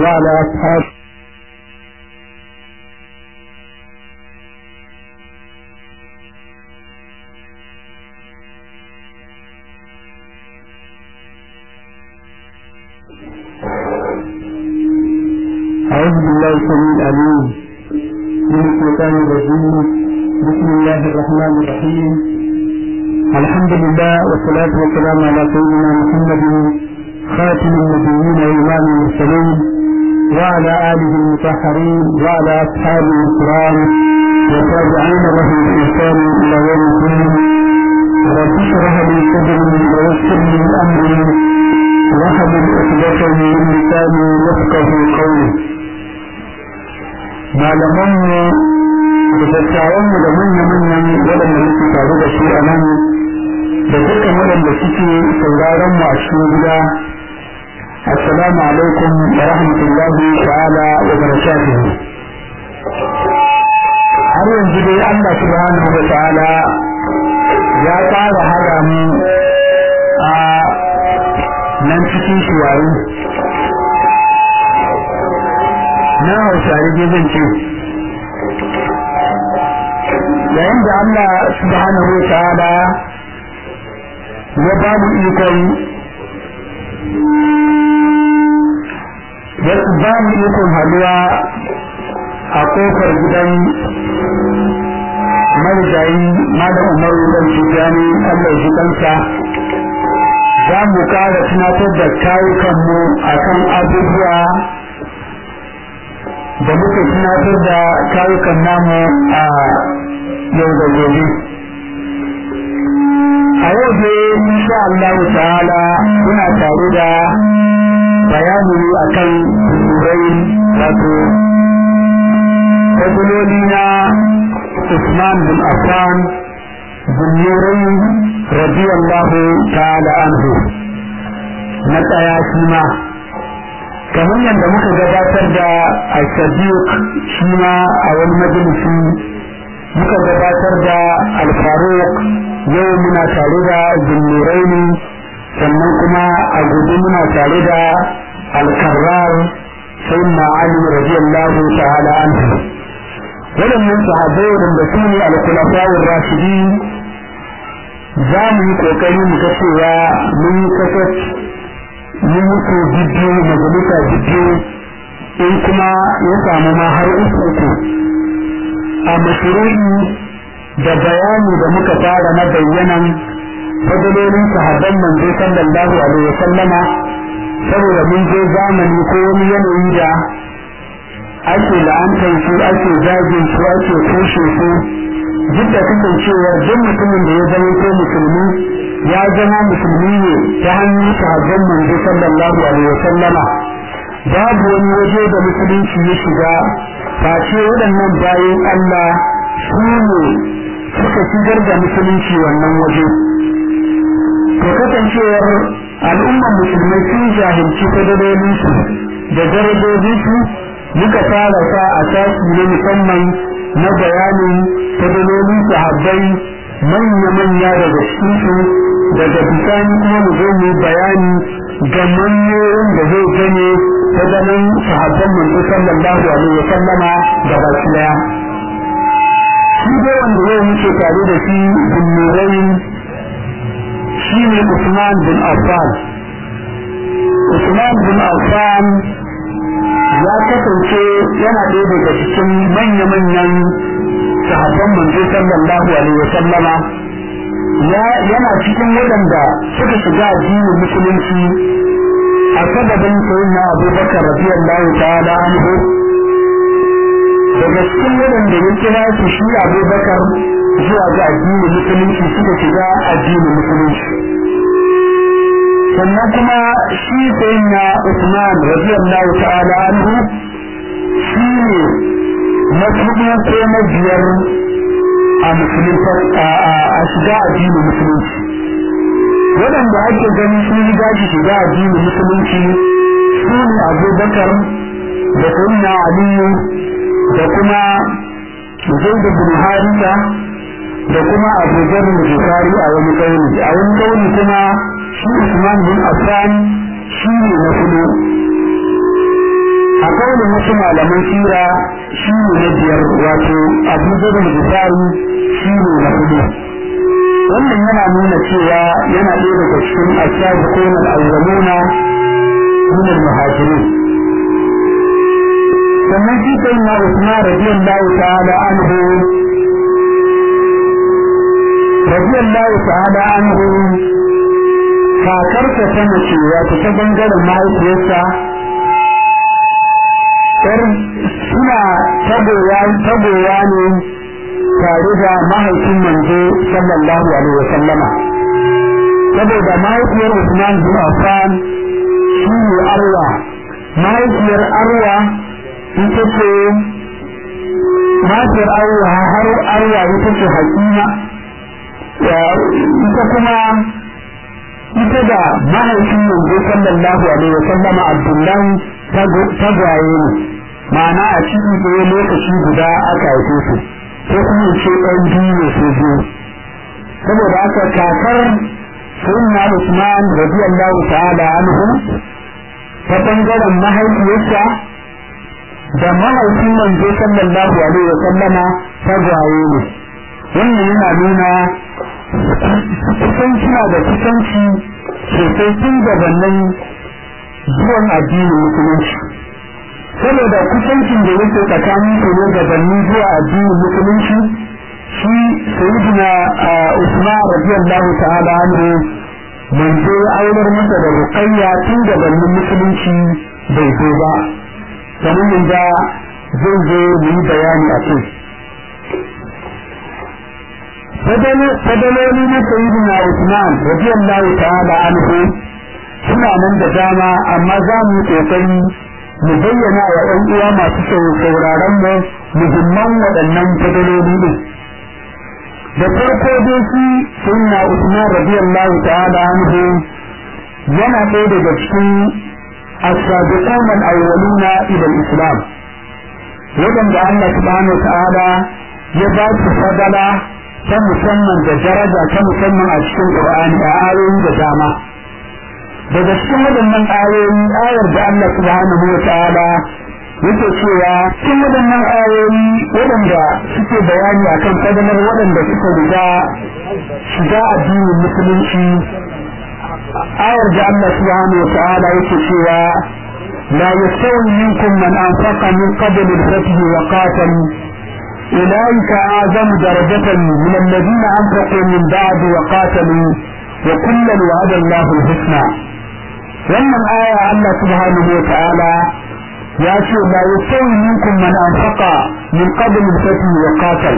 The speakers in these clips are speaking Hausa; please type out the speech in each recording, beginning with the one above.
وعلى أصحابه أعوذ بالله السميع العليم من الشيطان الرجيم بسم الله الرحمن الرحيم الحمد لله والصلاة والسلام على سيدنا محمد خاتم النبيين وإمام المرسلين وعلى آله المطهرين وعلى أصحابه الكرام والتابعين لهم بإحسان إلى يوم الدين رب اشرح لي صدري ويسر لي أمري واحلل عقدة من لساني يفقه قولي malamanmu da dattawanmu da manya-manyan waɗanda muke tare da su a nan da dukkan waɗanda suke sauraron mu a cikin gida assalamu alaikum wa rahmatullahi ta'ala wa barakatuhu har yanzu dai Allah subhanahu wa ta'ala ya fara hada mu a nan cikin shuwayi na hausare dai zan ce yayin da Allah subhanahu wa ta'ala ya ba mu ikon ya ba mu ikon haluwa a kofar gidan marigayi malam umaru dan tijani Allah shi kansa za mu kara tunatar da kayukanmu akan abubuwa da muka tunatar da kayukan namu a yau da gobe a yau dai insha Allah ta'ala muna tare da bayani akan turai wato fadiloli na Usman bin Affan bin Nurai radiyallahu ta'ala anhu na tsaya shi ma kamar yadda muka gabatar da al-sadiq shi ma a wani majalisi muka gabatar da al-faruq yau muna tare da zunnuraini sannan kuma a gobe muna tare da al-karrar sai na ali radiyallahu ta'ala anhu waɗannan sahabbai waɗanda su ne al-khulafa'ur rashidin za mu yi kokari mu ga cewa mun yi kasat mun mutu bidiyo majalisa bidiyo in kuma ya samu ma har uku uku a mashiru'i da bayani da muka fara na bayyanan fadalolin sahabban manzo sallallahu alaihi wasallama saboda mun je zamani ko wani yanayi da ake la'antar su ake zagin su ake kushe su duk da kasancewar duk mutumin da ya zama ko musulmi ya zama musulmi ne ta hannun sahabban manzo sallallahu alaihi wasallama babu wani waje da musulunci ya shiga face waɗannan bayan Allah su ne suka shigar da musulunci wannan waje to kasancewar al'ummar musulmai sun jahilci fadadolinsu da darajojinsu muka fara sa a tashi na musamman na bayanin fadalolin sahabbai manya-manya daga cikinsu daga bisani kuma mu zo mu bayani ga manyoyin da zai gane ta ganin sahabban manzo sallallahu alaihi wa sallama da baki daya shi dai wanda yau muke tare da shi bin nurain shi ne Usman bin Affan Usman bin Affan ya kasance yana ɗaya daga cikin manya-manyan sahabban manzo sallallahu alaihi wa sallama yana cikin waɗanda suka shiga addinin musulunci a sababin sayyidina abubakar radiyallahu ta'ala anhu daga cikin waɗanda ya kira su shi abubakar zuwa ga addinin musulunci suka shiga addinin musulunci sannan kuma shi sayyidina usman radiyallahu ta'ala anhu shi ne na hudu ko na biyar a musulunci a shiga addinin musulunci waɗanda ake gani sun riga shi shiga addinin musulunci su ne abubakar da sayyidina aliyu da kuma zaid bin harisa da kuma abu zarin bukari a wani kauli a wani kauli kuma shi usman bin affan shi ne na hudu a kawai wasu malaman sira shi ne na biyar wato abu zai misali shi ne na hudu wannan yana nuna cewa yana ɗaya daga cikin ashabu ko na al'awwaluna min al-muhajirin sannan shi sai na Usman radiyallahu ta'ala anhu radiyallahu ta'ala anhu kakarsa ta mace wato ta bangaren mahaifiyarsa ɗar suna tabowa tabowa ne tare da mahaifin manzo sallallahu alaihi wa sallama saboda mahaifiyar Usman bin Affan shi ne Arwa mahaifiyar Arwa ita ce mahaifiyar Arwa har Arwa ita ce Hakima ita kuma ita da mahaifin manzo sallallahu alaihi wa sallama Abdullahi tagwaye ne ma'ana a cikin ɗaya lokaci guda aka haife su ko kuma ce ɗan biyu ne su biyu saboda haka kakar sunna Usman radiyallahu ta'ala anhu ta bangaren mahaifiyarsa da mahaifin manzo sallallahu alaihi wa sallama tagwaye ne wannan yana nuna kusanci da kusanci sosai tun gabanin zuwan addinin musulunci saboda kusancin da yake tsakanin su ne gabanin zuwa addinin musulunci shi sayyidina Usman radiyallahu ta'ala anhu manzo ya aurar masa da ruqayya tun gabanin musulunci bai zo ba kamar yadda zai zo mu yi bayani a kai fadaloli na sayyidina Usman radiyallahu ta'ala anhu suna nan da dama amma za mu yi kokari mu bayyana wa ɗan uwa masu sauraron mu muhimman waɗannan fadaloli ne da farko dai shi sunna Usman radiyallahu ta'ala anhu yana ɗaya daga cikin as-sabiqun al-awwaluna ila al-islam waɗanda Allah subhanahu ta'ala ya ba su fadala ta musamman da daraja ta musamman a cikin Qur'ani a ayoyi da dama daga cikin waɗannan ayoyi ayar da Allah subhanahu wa ta'ala yake cewa cikin waɗannan ayoyi waɗanda suke bayani akan fadalar waɗanda suka riga shiga addinin musulunci ayar da Allah subhanahu wa ta'ala yake cewa لا يستوي منكم من أنفق من قبل الفتح وقاتل أولئك أعظم درجة من الذين أنفقوا من بعد وقاتلوا وكلا وعد الله الحسنى wannan aya Allah subhanahu wa ta'ala ya ce la yasawi minkum man anfaqa min qabl al-fath wa qatal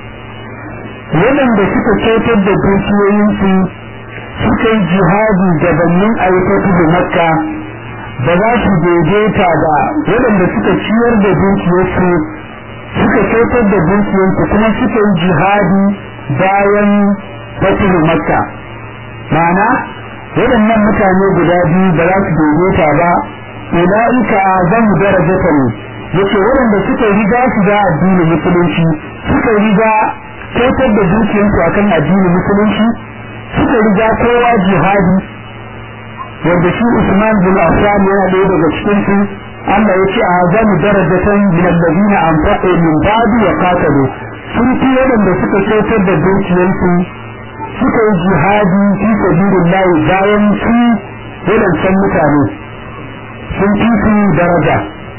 wadanda suka kyautar da dukiyoyinsu suka yi jihadi gabanin ayyukatu da makka ba za su daidaita da wadanda suka ciyar da dukiyarsu suka kyautar da dukiyarsu kuma suka yi jihadi bayan fatihu makka ma'ana waɗannan mutane guda biyu ba za su daidaita ba ulaika azamu darajatan yace waɗanda suka riga su da addinin musulunci suka riga kyautar da dukiyarsu akan addinin musulunci suka riga kowa jihadi wanda shi Usman bin Affan yana ɗaya daga cikin su Allah yace azamu darajatan min alladhina anfaqu min ba'di wa qatalu sun fi waɗanda suka kyautar da dukiyarsu suka yi jihadi fi sabilillah bayan su wadancan mutane sun fi su daraja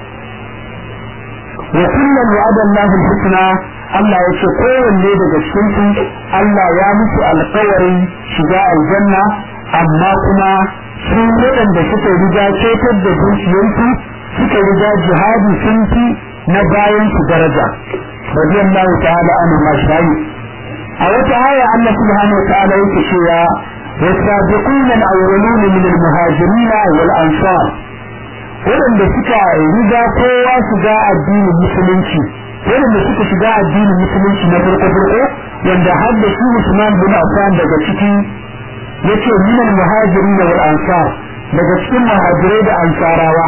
wa kullum wa'ada Allah husna Allah ya ce kowanne daga cikin su Allah ya musu alƙawarin shiga aljanna amma kuma su waɗanda suka riga cetar da dukiyarsu suka riga jihadi sun fi na bayan su daraja radiyallahu ta'ala anhu mashrayi a wata aya Allah subhanahu wataala yake cewa wasabiquna al-awwalun min al-muhajirin wal ansar wadanda suka riga kowa shiga addinin musulunci wadanda suka shiga addinin musulunci na farko farko wanda har da shi Usman bin Affan daga ciki yace min al-muhajirin wal ansar daga cikin muhajirai da ansarawa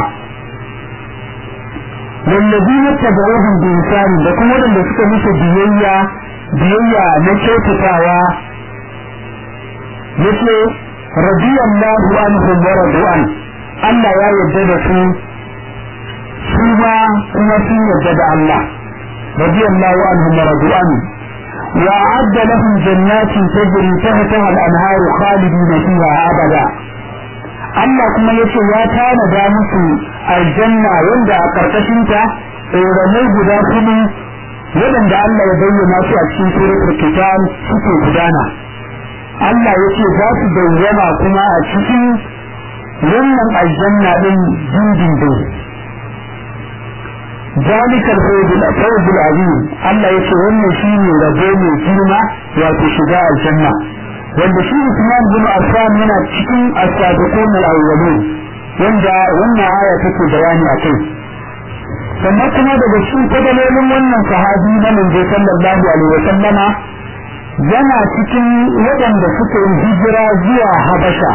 والذين اتبعوهم بإنسان لكم ولن suka musu biyayya biyayya na kyautatawa yace radiyallahu anhum wa radu an Allah ya yarda da su su ma kuma sun yarda da Allah radiyallahu anhum wa radu an wa a'adda lahum jannatin tajri tahtaha al-anhar khalidina fiha abada Allah kuma yace ya tanada musu aljanna wanda a karkashin ta tsoronai guda kuma waɗanda Allah ya bayyana su a cikin suratul kitab suke gudana Allah yace za su bayyana kuma a cikin wannan aljanna din dindindin ذلك الفوز الفوز العظيم الله يce wannan shine rabo mai girma wato shiga aljanna wanda shi Usman bin Affan yana cikin as-sabiqun al-awwalin wanda wannan aya take bayani akai sannan kuma daga cikin fadalolin wannan sahabi na manzo sallallahu alaihi wa sallama yana cikin waɗanda suka yi hijira zuwa Habasha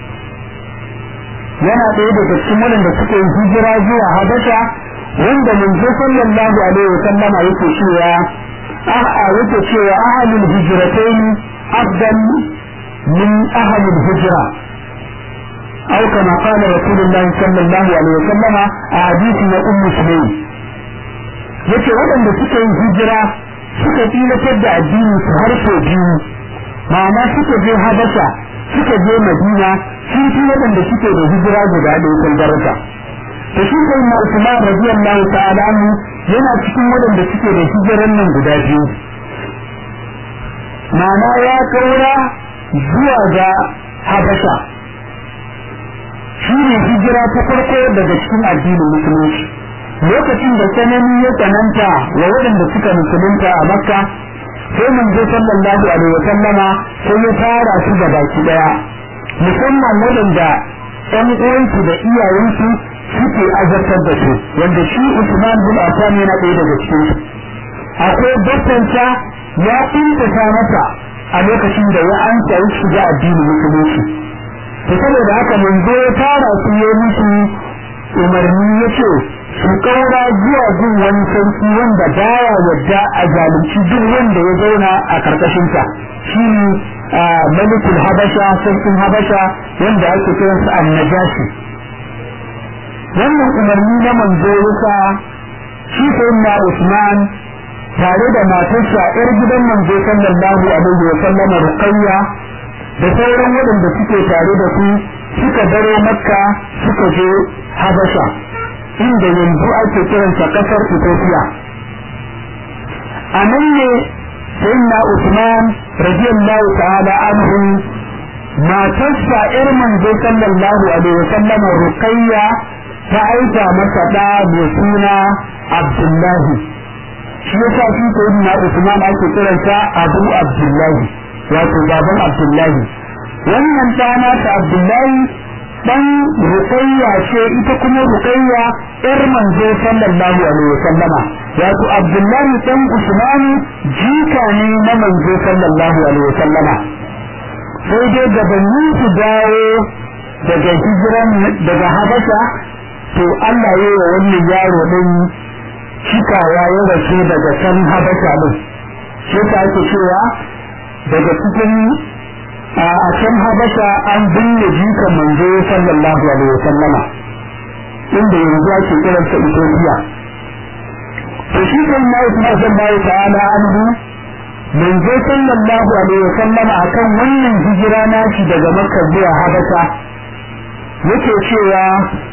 yana ɗaya daga cikin waɗanda suka yi hijira zuwa Habasha wanda manzo sallallahu alaihi wa sallama yake cewa a yake cewa ahlul hijratain afdal min ahlul hijra أو كما قال رسول الله صلى الله عليه وسلم أحاديث أم سليم yace waɗanda suka yi hijira suka tilatar da addini su har sau biyu ma'ana suka je habasha suka je madina sun fi waɗanda suke da hijira guda ɗaya kan daraja to shi sai na usman radiyallahu ta'ala anhu yana cikin waɗanda suke da hijiran nan guda biyu ma'ana ya kaura zuwa ga habasha shi ne hijira ta farko daga cikin addinin musulunci lokacin da sanani ya tsananta wa waɗanda suka musulunta a makka sai manzo sallallahu alaihi wa sallama sai ya tara su da baki daya musamman waɗanda ɗan uwansu da iyayensu suke azartar da su wanda shi Usman bin Affan yana ɗaya daga cikin su akwai bakkanta ya intata masa a lokacin da ya ansa ya shiga addinin musulunci to saboda haka manzo ya tara su ya musu umarni ya ce su kaura zuwa gun wani sarki wanda baya yadda a zalunci duk wanda ya zauna a karkashinsa shi ne malikul habasha sarkin habasha wanda ake kiransa annajashi wannan umarni na manzo yasa shi sayyidina usman tare da matarsa yar gidan manzo sallallahu alaihi wa sallama ruqayya da sauran waɗanda suke tare da su suka baro makka suka je habasha inda yanzu ake kiransa kasar ethiopia a nan ne sayyidina usman radiyallahu ta'ala anhu matarsa yar manzo sallallahu alaihi wa sallama ruqayya ta aika masa da mai suna abdullahi shi yasa shi sayyidina usman ake kiransa abu abdullahi wato baban abdullahi wannan ɗana ta abdullahi dan ruqayya ce ita kuma ruqayya yar manzo sallallahu alaihi wasallama wato abdullahi dan usman jika ne na manzo sallallahu alaihi wasallama sai dai gabanin su dawo daga hijiran daga habasha to Allah ya yi wa wannan yaro din cikawa ya rasu daga can habasha din sai ta ake cewa daga cikin a can habasha an binne jikan manzo sallallahu alaihi wasallama inda yanzu ake kiransa Ethiopia to shi kan na Usman sallallahu ta'ala anhu manzo sallallahu alaihi wasallama akan wannan hijira nashi daga Makka zuwa Habasha yake cewa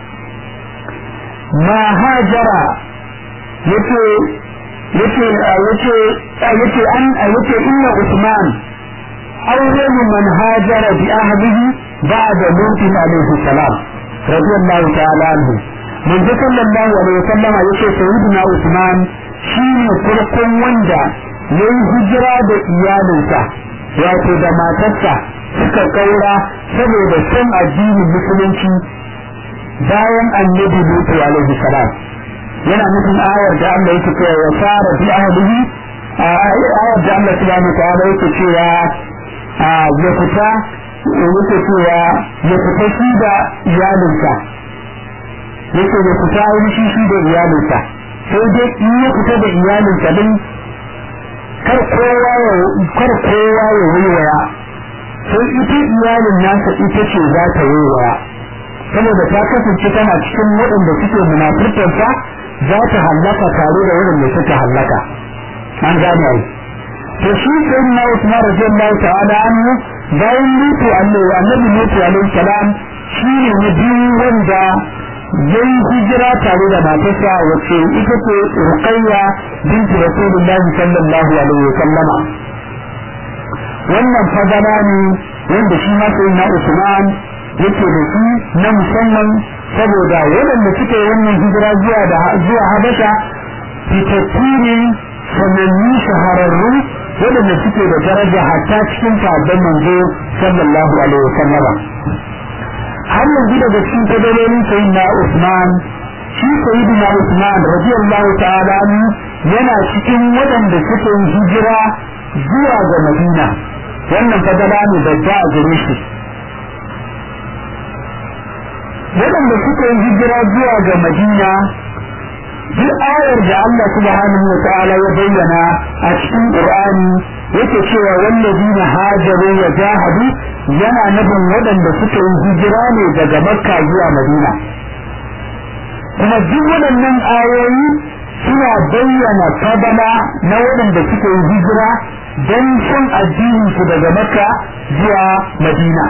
ma hajara yace yace yace yace an yace inna Usman أول من هاجر بأهله بعد موت عليه السلام رضي الله تعالى عنه من صلى الله عليه وسلم يقول سيدنا عثمان شين فرقون وندا yayi hijira da iyalinsa wato da matarsa suka kaura saboda son addinin musulunci bayan annabi Lutu alaihi salam yana nufin ayar da Allah yake cewa ya fara bi ahlihi ayar da Allah subhanahu wa ta'ala yake cewa ya fita yake cewa ya fita shi da iyalinsa yake ya fita wani shi shi da iyalinsa sai dai in ya fita da iyalinsa din kar kowa ya kar kowa ya waiwaya sai ita iyalin nasa ita ce za ta waiwaya saboda ta kasance tana cikin waɗanda suke munafurtarsa za ta hallaka tare da waɗanda suka hallaka an gane ai to shi sai na Usman radiyallahu ta'ala anhu bayan mutu annabi annabi mutu alaihi salam shi ne na biyu wanda yayi hijira tare da matarsa wacce ita ce Ruqayya binti Rasulullah sallallahu alaihi wa sallama wannan fadala ne wanda shi ma sai na Usman yake da shi na musamman saboda waɗanda suke wannan hijira zuwa da zuwa Habasha fitattu ne sanannu shahararru waɗanda suke da daraja hatta cikin sabon manzo sallallahu alaihi wasallam har yanzu daga cikin fadalolin sayyidina Usman shi sayyidina Usman radiyallahu ta'ala yana cikin waɗanda suke hijira zuwa ga Madina wannan fadala ne babba a gare shi waɗanda suka yi hijira zuwa ga Madina duk ayar da Allah subhanahu wa ta'ala ya bayyana a cikin Qur'ani yake cewa wallazina hajaru wa jahadu yana nufin waɗanda suka yi hijira ne daga Makka zuwa Madina kuma duk waɗannan ayoyi suna bayyana fadala na waɗanda suka yi hijira don son addinin su daga Makka zuwa Madina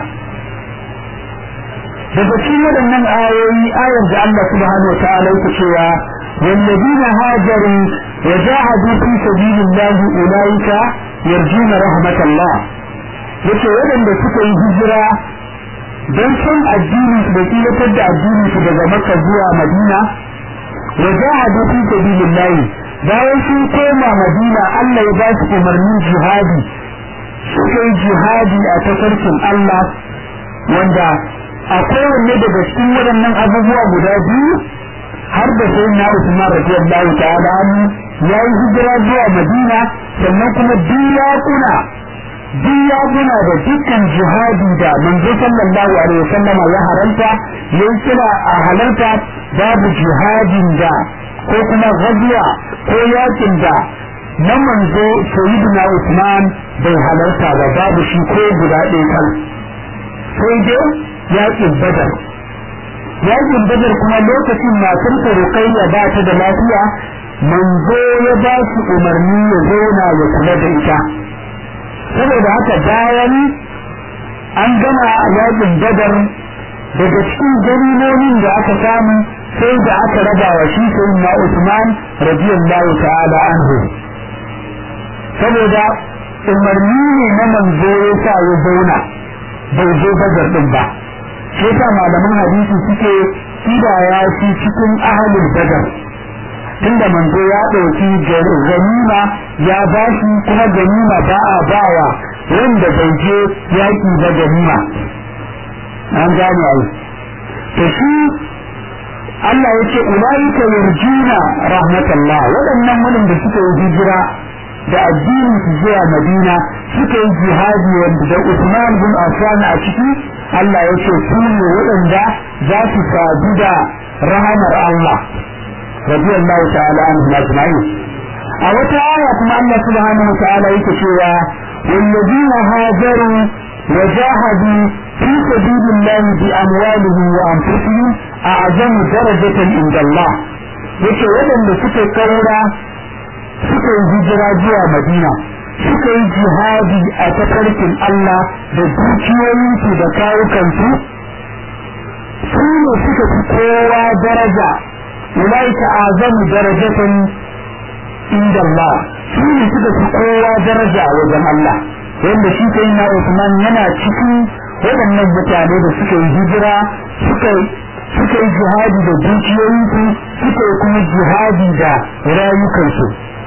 daga cikin waɗannan ayoyi ayar da Allah subhanahu wa ta'ala yake cewa والذين هاجروا وجاهدوا في سبيل الله أولئك يرجون رحمة الله yace waɗanda suka yi hijira don son addini su da tilatar da addini su daga Makka zuwa Madina wa jahadu fi sabilillah bayan sun koma Madina Allah ya ba su umarnin jihadi suka yi jihadi a tafarkin Allah wanda a kowanne daga cikin waɗannan abubuwa guda biyu har da sai na Usman radiyallahu ta'ala anhu ya yi hijira zuwa Madina sannan kuma diyakuna diyakuna da dukkan jihadi da manzo sallallahu alaihi wasallama ya haranta ya kira a halarta babu jihadin da ko kuma gazuwa ko yakin da na manzo sayyidina Usman bai halarta ba babu shi ko guda ɗaya kan sai dai yakin Badar yakin badar kuma lokacin matar ta ruqayya ba ta da lafiya manzo ya ba su umarni ya zauna ya kula da ita saboda haka bayan an gama yakin badar daga cikin ganimomin da aka samu sai da aka raba wa shi sai na Usman radiyallahu ta'ala anhu saboda umarni ne na manzo ya sa ya zauna bai zo badar din ba shi yasa malaman hadisi suke kidaya shi cikin ahalin badar tunda manzo ya ɗauki ganima ya ba shi kuma ganima ba a bawa wanda bai je yaƙi ba ganima an gane ai to shi Allah ya ce ulaika yarjuna rahmatallah waɗannan waɗanda suka yi hijira da addinin su zuwa Madina suka yi jihadi wanda da Usman bin Affan a ciki Allah ya ce su ne waɗanda za su sadu da rahamar Allah radiyallahu ta'ala anhu ajma'in a wata aya kuma Allah subhanahu wa ta'ala yake cewa والذين هاجروا وجاهدوا في سبيل الله بأموالهم وأنفسهم أعظم درجة عند الله yake waɗanda suka kaura suka yi hijira zuwa Madina suka yi jihadi a tafarkin Allah da dukiyoyinsu da kawukansu su ne suka fi kowa daraja ulaika azamu darajatan inda Allah su ne suka fi kowa daraja wajen Allah wanda shi kai na Usman yana cikin waɗannan mutane da suka yi hijira suka suka yi jihadi da dukiyoyinsu suka yi kuma jihadi da rayukansu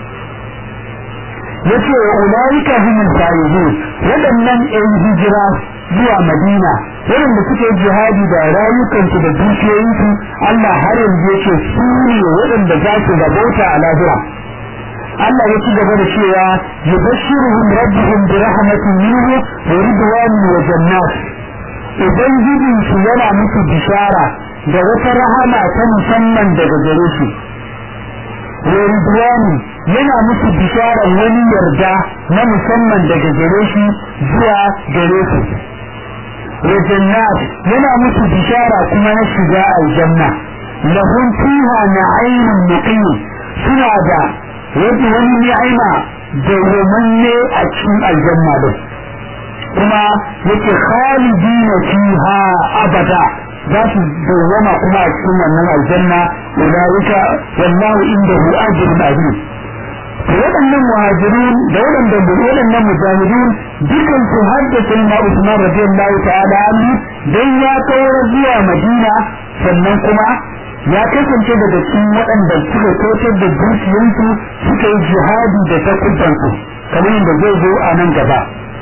yace wa ulaika humul faizun waɗannan ɗan hijira zuwa Madina waɗanda suke jihadi da rayukansu da dukiyoyinsu Allah har yanzu yace su ne waɗanda za su rabauta a lahira Allah ya ci gaba da cewa yubashshiruhum rabbuhum bi rahmatin minhu wa ridwanin wa jannat ubangijin su yana musu bishara da wata rahama ta musamman daga gare shi wa ridwani yana musu bishara wani yarda na musamman daga gare shi zuwa gare su wa jannat yana musu bishara kuma na shiga aljanna lahum fiha na'aymun muqim suna da wani wani ni'ima dawwamanne a cikin aljanna din kuma yake khalidina fiha abada za su dawwama kuma a cikin wannan aljanna ulaika wallahu indahu ajrun azim waɗannan muhajirun da waɗanda waɗannan mujahidun dukan su haddasa na Usman radiyallahu ta'ala anhu dan ya kawo zuwa Madina sannan kuma ya kasance daga cikin waɗanda suka kautar da dukiyansu suka yi jihadi da takubansu kamar yadda zai zo a nan gaba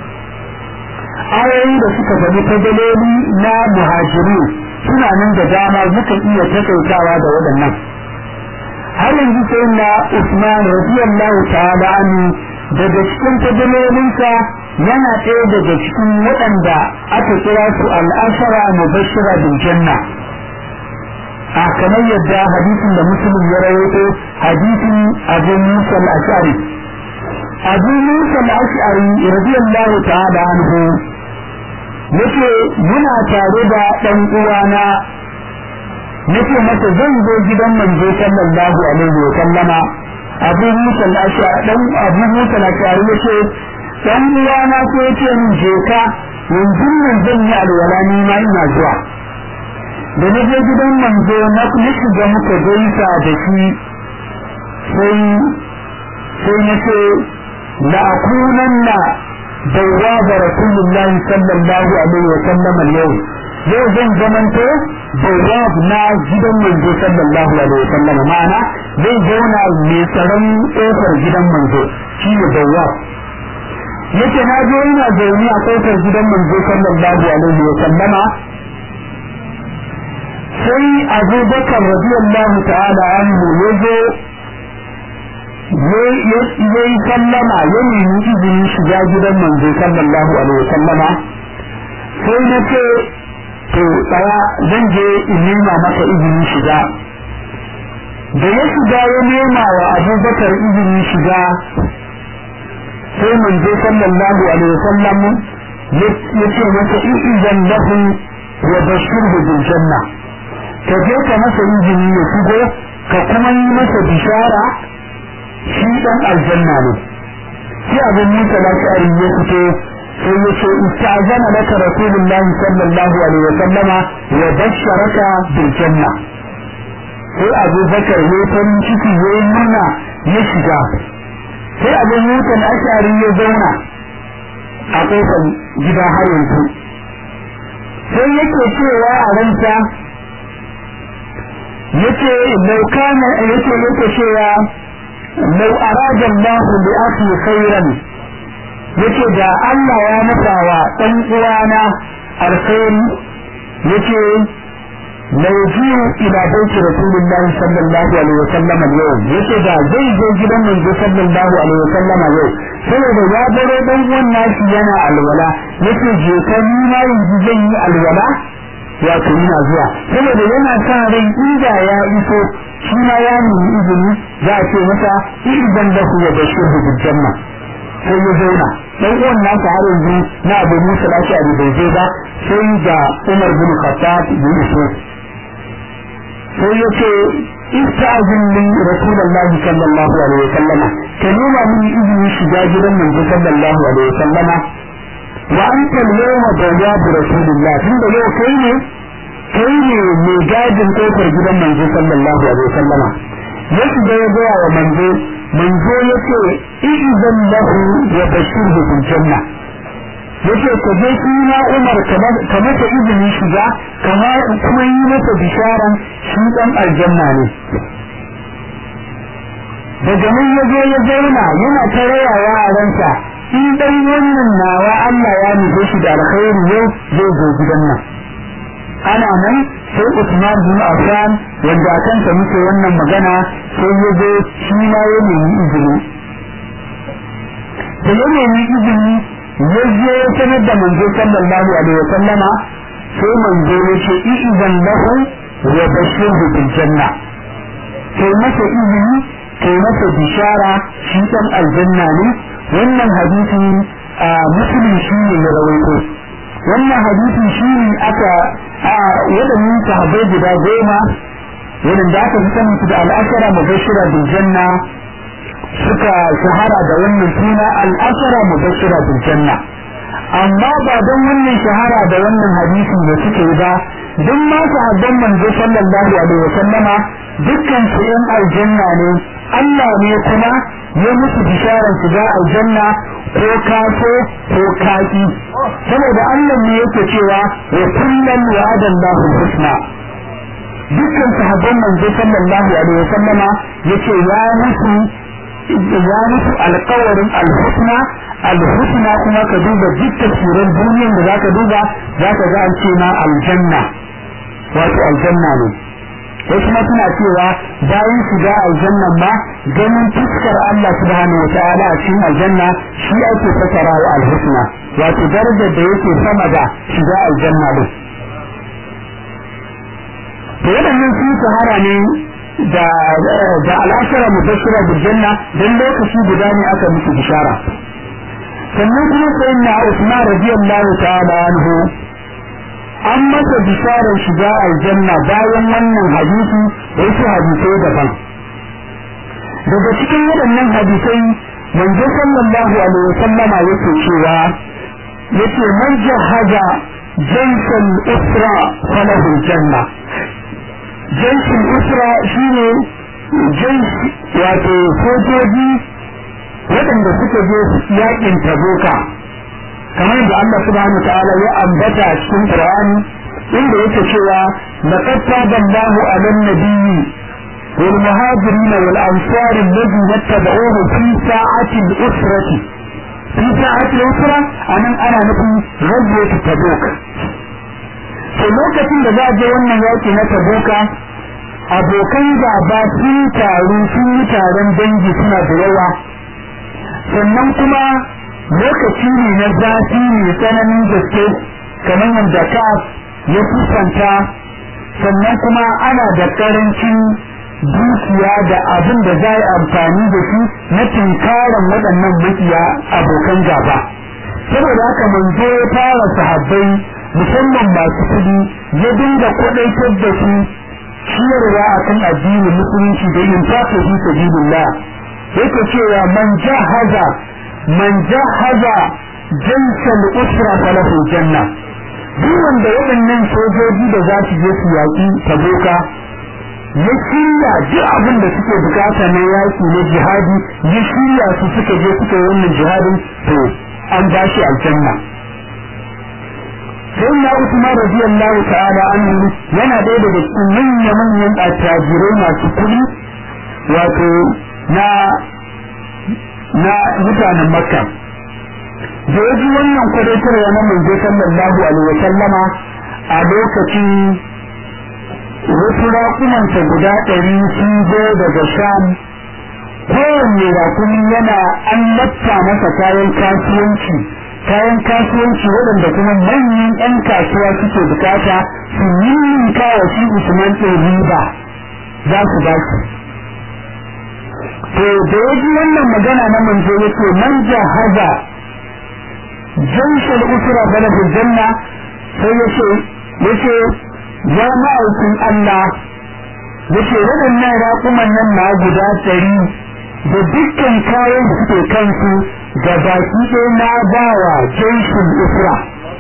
ayoyi da suka faɗi fadaloli na muhajiru suna nan da dama muka iya takaitawa da waɗannan har yanzu sai na Usman radiyallahu ta'ala anhu daga cikin fadalolinsa yana ɗaya daga cikin waɗanda aka kira su al'ashara mubashira bil janna a kamar yadda hadisin da musulun ya rawaito hadisin abu musa al-ashari abu musa al-ashari radiyallahu ta'ala anhu yace muna tare da dan uwana nace masa zan zo gidan manzo sallallahu alaihi wa sallama abu musa al-ashari dan abu musa al-ashari yace dan uwana ko yace min je ka yanzu nan zan yi alwala ni ma ina zuwa da na je gidan manzo na kuma shiga muka gaisa da shi sai sai na ce la akunanna bawwaba rasulullahi sallallahu alaihi wa sallam al-yawm yau zan zamanto bawwab na gidan manzo sallallahu alaihi wa sallam ma'ana zai zauna mai tsaron kofar gidan manzo shi ne bawwab yace na zo ina zaune a kofar gidan manzo sallallahu alaihi wa sallama sai abubakar radiyallahu ta'ala anhu ya zo ya yi sallama ya nemi izinin shiga gidan manzo sallallahu alaihi sallama sai na ce to tsaya zan je in nema maka izinin shiga da ya shiga ya nema wa abubakar izinin shiga sai manzo sallallahu alaihi wasallam ya ce masa izan lahu wa bashirhu bil janna ka je ka masa izini ya shigo ka kuma yi masa bishara shi dan aljanna ne sai abin musa lafiyar ya fito sai ya ce istazana laka rasulullah sallallahu alaihi wa sallama wa basharaka bil janna sai abu bakar ya farin ciki ya yi murna ya shiga sai abin musa ashari ya zauna a kofar gida har yanzu sai yake cewa a ranta yace lau kana yace yake cewa lau arada Allah bi akhi khairan yace da Allah ya masa wa dan uwana alkhairi yace lau jiu ila baiti rasulullah sallallahu alaihi wasallam yau yace da zai je gidan manzo sallallahu alaihi wasallam yau saboda ya baro dan uwan nashi yana alwala yace je ka ni ma yanzu zan yi alwala wato yana zuwa saboda yana sa rai inda ya iso shi ma ya nemi izini za a ce masa idan da ku ya bashir bil janna sai ya zauna dan uwan nasa har yanzu na Abu Musa al-Ash'ari bai zo ba sai da Umar bin Khattab bin iso sai ya ce istazin min rasulullahi sallallahu alaihi wasallama ka nuna min izini shiga gidan manzo sallallahu alaihi wasallama wa anta al-yawma bawwab rasulillah tunda yau kai ne kai ne mai gadin kofar gidan manzo sallallahu alaihi wasallama ya shiga ya gaya wa manzo manzo ya ce idan lahu wa bashirhu bil janna yace ka je shi na Umar ka masa izini shiga kama kuma yi masa bisharan shi dan aljanna ne daga nan ya zo ya zauna yana ta rayawa a ransa in dai wannan nawa Allah ya nufe shi da alkhairi yau zai zo gidan nan ana nan sai Usman bin Affan wanda akan sa muke wannan magana sai ya zo shi ma ya nemi izini da ya nemi izini ya je ya sanar da manzo sallallahu alaihi wa sallama sai manzo ya ce idan lahu wa bashirhu bil janna sai masa izini kai masa bishara shi dan aljanna ne wannan hadisi a muslim shi ne ya rawaito wannan hadisi shi ne aka a waɗannan sahabbai guda goma wurin da aka fi sanin su da al'ashara mubashira bil janna suka shahara da wannan suna al'ashara mubashira bil janna amma ba don wannan shahara da wannan hadisi da suke ba duk ma sahabban manzo sallallahu alaihi wasallama dukkan su yan aljanna ne Allah ne kuma ya musu bisharar shiga aljanna ko kaso ko kaki saboda Allah ne yake cewa wa kullum wa'ada Allahu husna dukkan sahabban manzo sallallahu alaihi wasallama yace ya musu ya musu alƙawarin alhusna alhusna kuma ka duba duk tafsirin duniyar da zaka duba zaka ga an ce ma aljanna wato aljanna ne wasu ma suna cewa bayan shiga aljanna ma ganin fuskar Allah subhanahu wataala a cikin aljanna shi ake fasara wa alhusna wato darajar da yake sama da shiga aljanna din to waɗannan sun shahara ne da da al'ashara mubashira bil janna dan lokaci guda ne aka musu bishara sannan kuma sai na Usman radiyallahu ta'ala anhu an masa bisharar shiga aljanna bayan wannan hadisi wasu hadisai daban daga cikin waɗannan hadisai manzo sallallahu alaihi wasallama yake cewa yace man jahaza jaysal usra falahu janna jaysal usra shine jays wato sojoji waɗanda suka je yakin tabuka kamar yadda Allah subhanahu wa ta'ala ya ambata a cikin Qur'ani inda yake cewa laqad taballahu 'alan nabiyyi wal muhajirin wal ansar alladhina tabauhu fi sa'ati al-usrati fi sa'ati al-usra anan ana nufin ghazwat tabuk to lokacin da za a je wannan yaki na tabuka abokan gaba sun taru sun yi taron dangi suna da yawa sannan kuma lokaci ne na zafi mai tsananin gaske kamar yadda ka ya kusanta sannan kuma ana da karancin dukiya da abin da za yi amfani da shi na tunkaran waɗannan makiya abokan gaba saboda haka manzo ya fara sahabbai musamman masu kudi ya dinga kwaɗaitar da su ciyarwa akan addinin musulunci da yin tafi fi sabilillah yake cewa man jahaza man jahaza jaysal usra falahu janna duk wanda waɗannan sojoji da za su je su yaƙi taboka ya shirya duk abin da suke bukata na yaƙi na jihadi ya shirya su suka je suka yi wannan jihadin to an ba shi aljanna sai na Usman radiyallahu ta'ala anhu yana ɗaya daga cikin manyan manyan attajirai masu kuɗi wato na na mutanen makka da ya ji wannan kwadaitarwa na manzo sallallahu alaihi wa sallama a lokacin wasu raƙumansa guda ɗari sun zo daga sham kowanne raƙumi yana an latta masa kayan kasuwanci kayan kasuwanci waɗanda kuma manyan 'yan kasuwa suke bukata su yi kawo shi usman ɗin riba za su ba su to da ya ji wannan magana na manzo yake man jahaza janshal usra balagul janna sai yace yace ya ma'aikin Allah yace waɗannan raƙuman nan na guda ɗari da dukkan kayan da suke kansu da baki ɗaya na bawa janshin usra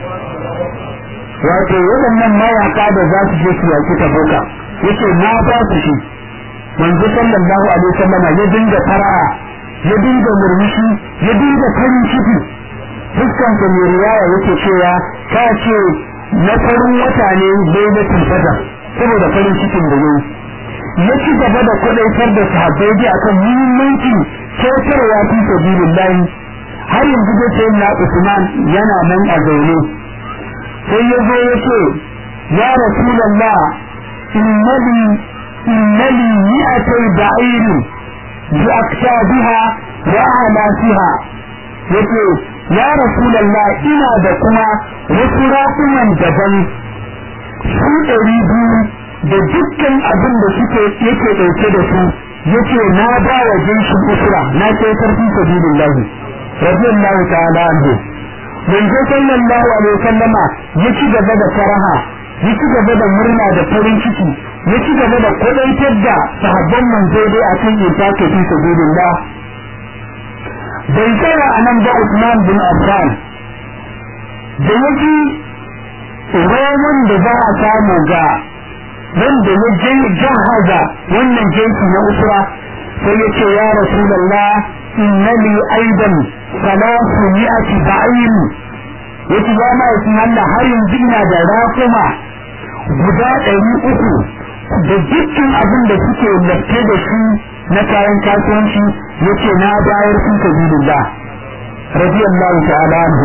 wato waɗannan mayaka da za su je su yaƙi tabuka yace na ba su shi manzo sallallahu alaihi wasallam ya dinga fara'a ya dinga murmushi ya dinga farin ciki fuskan sa mai riwaya yake cewa ta ce na farin wata ne lailatul qadr saboda farin cikin da yayi ya ci gaba da kwadaitar da sahabbai bi akan muhimmanci kyautarwa fi sabilillah har yanzu da sai na Usman yana nan a zaune sai ya zo ya ce ya rasulullah innali innali mi'atay ba'ir bi aktabiha wa a'lasiha yace ya rasulullah ina da kuma wasu raƙuman daban su ɗari biyu da dukkan abin da suke yake ɗauke da su yace na ba wa jinshin usra na kai karfi sabilillah radiyallahu ta'ala anhu manzo sallallahu alaihi wasallama ya ci gaba da faraha ya ci gaba da murna da farin ciki ya ci gaba da kwadaitar da sahabban manzo dai a kan yin take fi sabilillah bai tsaya a nan ba Usman bin Affan da yake roman da za a samu ga wanda ya jahaza wannan jinsi na usra sai ya ce ya rasulallah innani aidan salatu mi'ati ba'in yace ya ma yakin Allah har yanzu ina da rakuma guda ɗari uku da dukkan abin da suke latte da shi na kayan kasuwanci yace na bayar fi sabilillah radiyallahu ta'ala anhu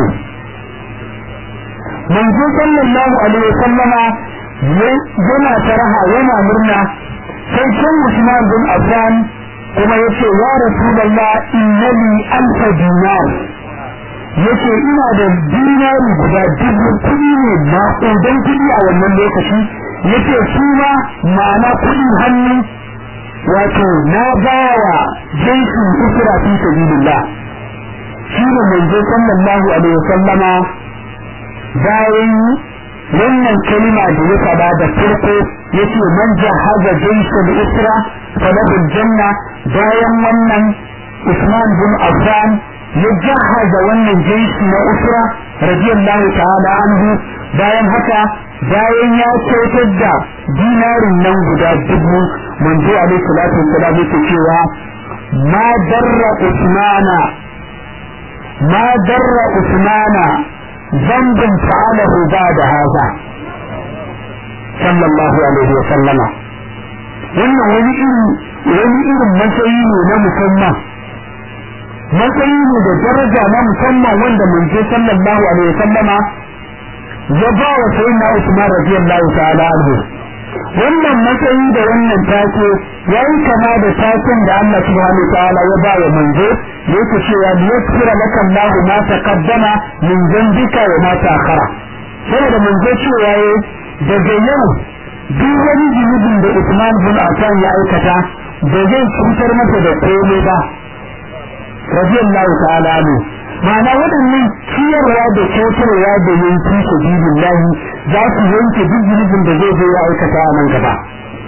manzo sallallahu alaihi wasallama yana taraha yana murna sai can Usman bin Affan kuma yace ya Rasulullah innani alfa dinar yace ina da dinari guda dubu kuɗi ne maƙudan kuɗi a wannan lokaci yace su ma ma'ana kuɗin hannu wato na bawa jinsin isra fi sabilillah shi ne manzo sallallahu alaihi wasallama bayan wannan kalima da ya faɗa da farko yace man jahaza jinsul isra falahu janna bayan wannan Usman bin Affan ya jahaza wannan jinsi na usra radiyallahu ta'ala anhu bayan haka bayan ya kyautar da dinarin nan guda dubu manzo alaihi salatu wassalam yake cewa ma darra usmana ma darra usmana zambin fa'alahu ba'da hada sallallahu alaihi wa sallama wannan wani irin wani irin matsayi ne na musamman matsayi ne da daraja na musamman wanda manzo sallallahu alaihi wa sallama ya ba wa sayyidina Usman radiyallahu ta'ala anhu wannan matsayi da wannan take yayi kama da taken da Allah subhanahu wa ta'ala ya ba wa manzo yake cewa liyakfira laka Allah ma taqaddama min dhanbika wa ma ta'akhara saboda manzo cewa yayi daga yau duk wani zunubin da Usman bin Affan ya aikata ba zai cutar masa da komai ba radiyallahu ta'ala anhu ma'ana waɗannan ciyarwa da kyautarwa da yanki sabilin lahi za su yanke duk zunubin da zai zo ya aikata a nan gaba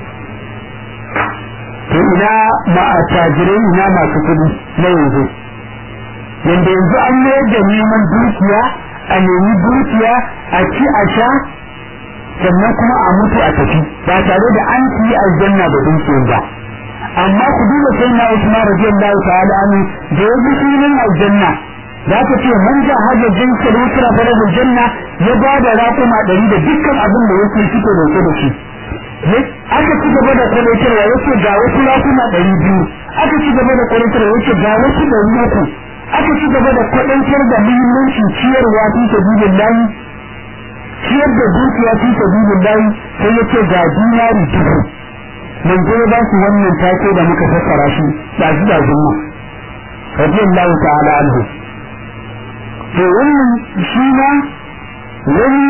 to ina ma'atajirai ina masu kuɗi na yanzu yanda yanzu an mayar da neman dukiya a nemi dukiya a ci a sha sannan kuma a mutu a tafi ba tare da an ci aljanna da dukiyar ba amma ku duba sai na Usman radiyallahu ta'ala anhu da yaji sunan aljanna za ka ce man ja hajjar jinsa da wutura fara janna ya ba da raƙuma ɗari da dukkan abin da yake suke dauke da shi aka ci gaba da kwalitarwa yake ga wasu raƙuma ɗari biyu aka ci gaba da kwalitarwa yake ga wasu ɗari uku aka ci gaba da kwaɗantar da muhimmancin ciyarwa fi sabilin layi ciyar da dukiya fi sabilin layi sai yake ga dinari dubu manzo ya ba su wannan take da muka fassara shi da shi da zumma radiyallahu ta'ala anhu to wannan shi ma wani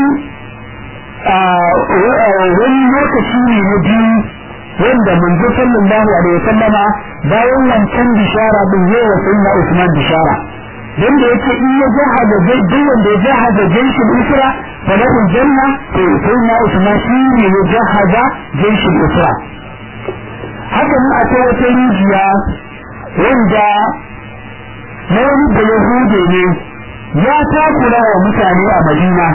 wani lokaci ne na biyu wanda manzo sallallahu alaihi wasallama bayan wancan bishara din yawa sayyidina Usman bishara dan da yake in ya jahada zai duk wanda ya jahada jaishin usra fa lahu janna to sayyidina Usman shi ne ya jahada jaishin usra haka nan akwai wata rijiya wanda na wani da yahude ne ya takura wa mutane a madina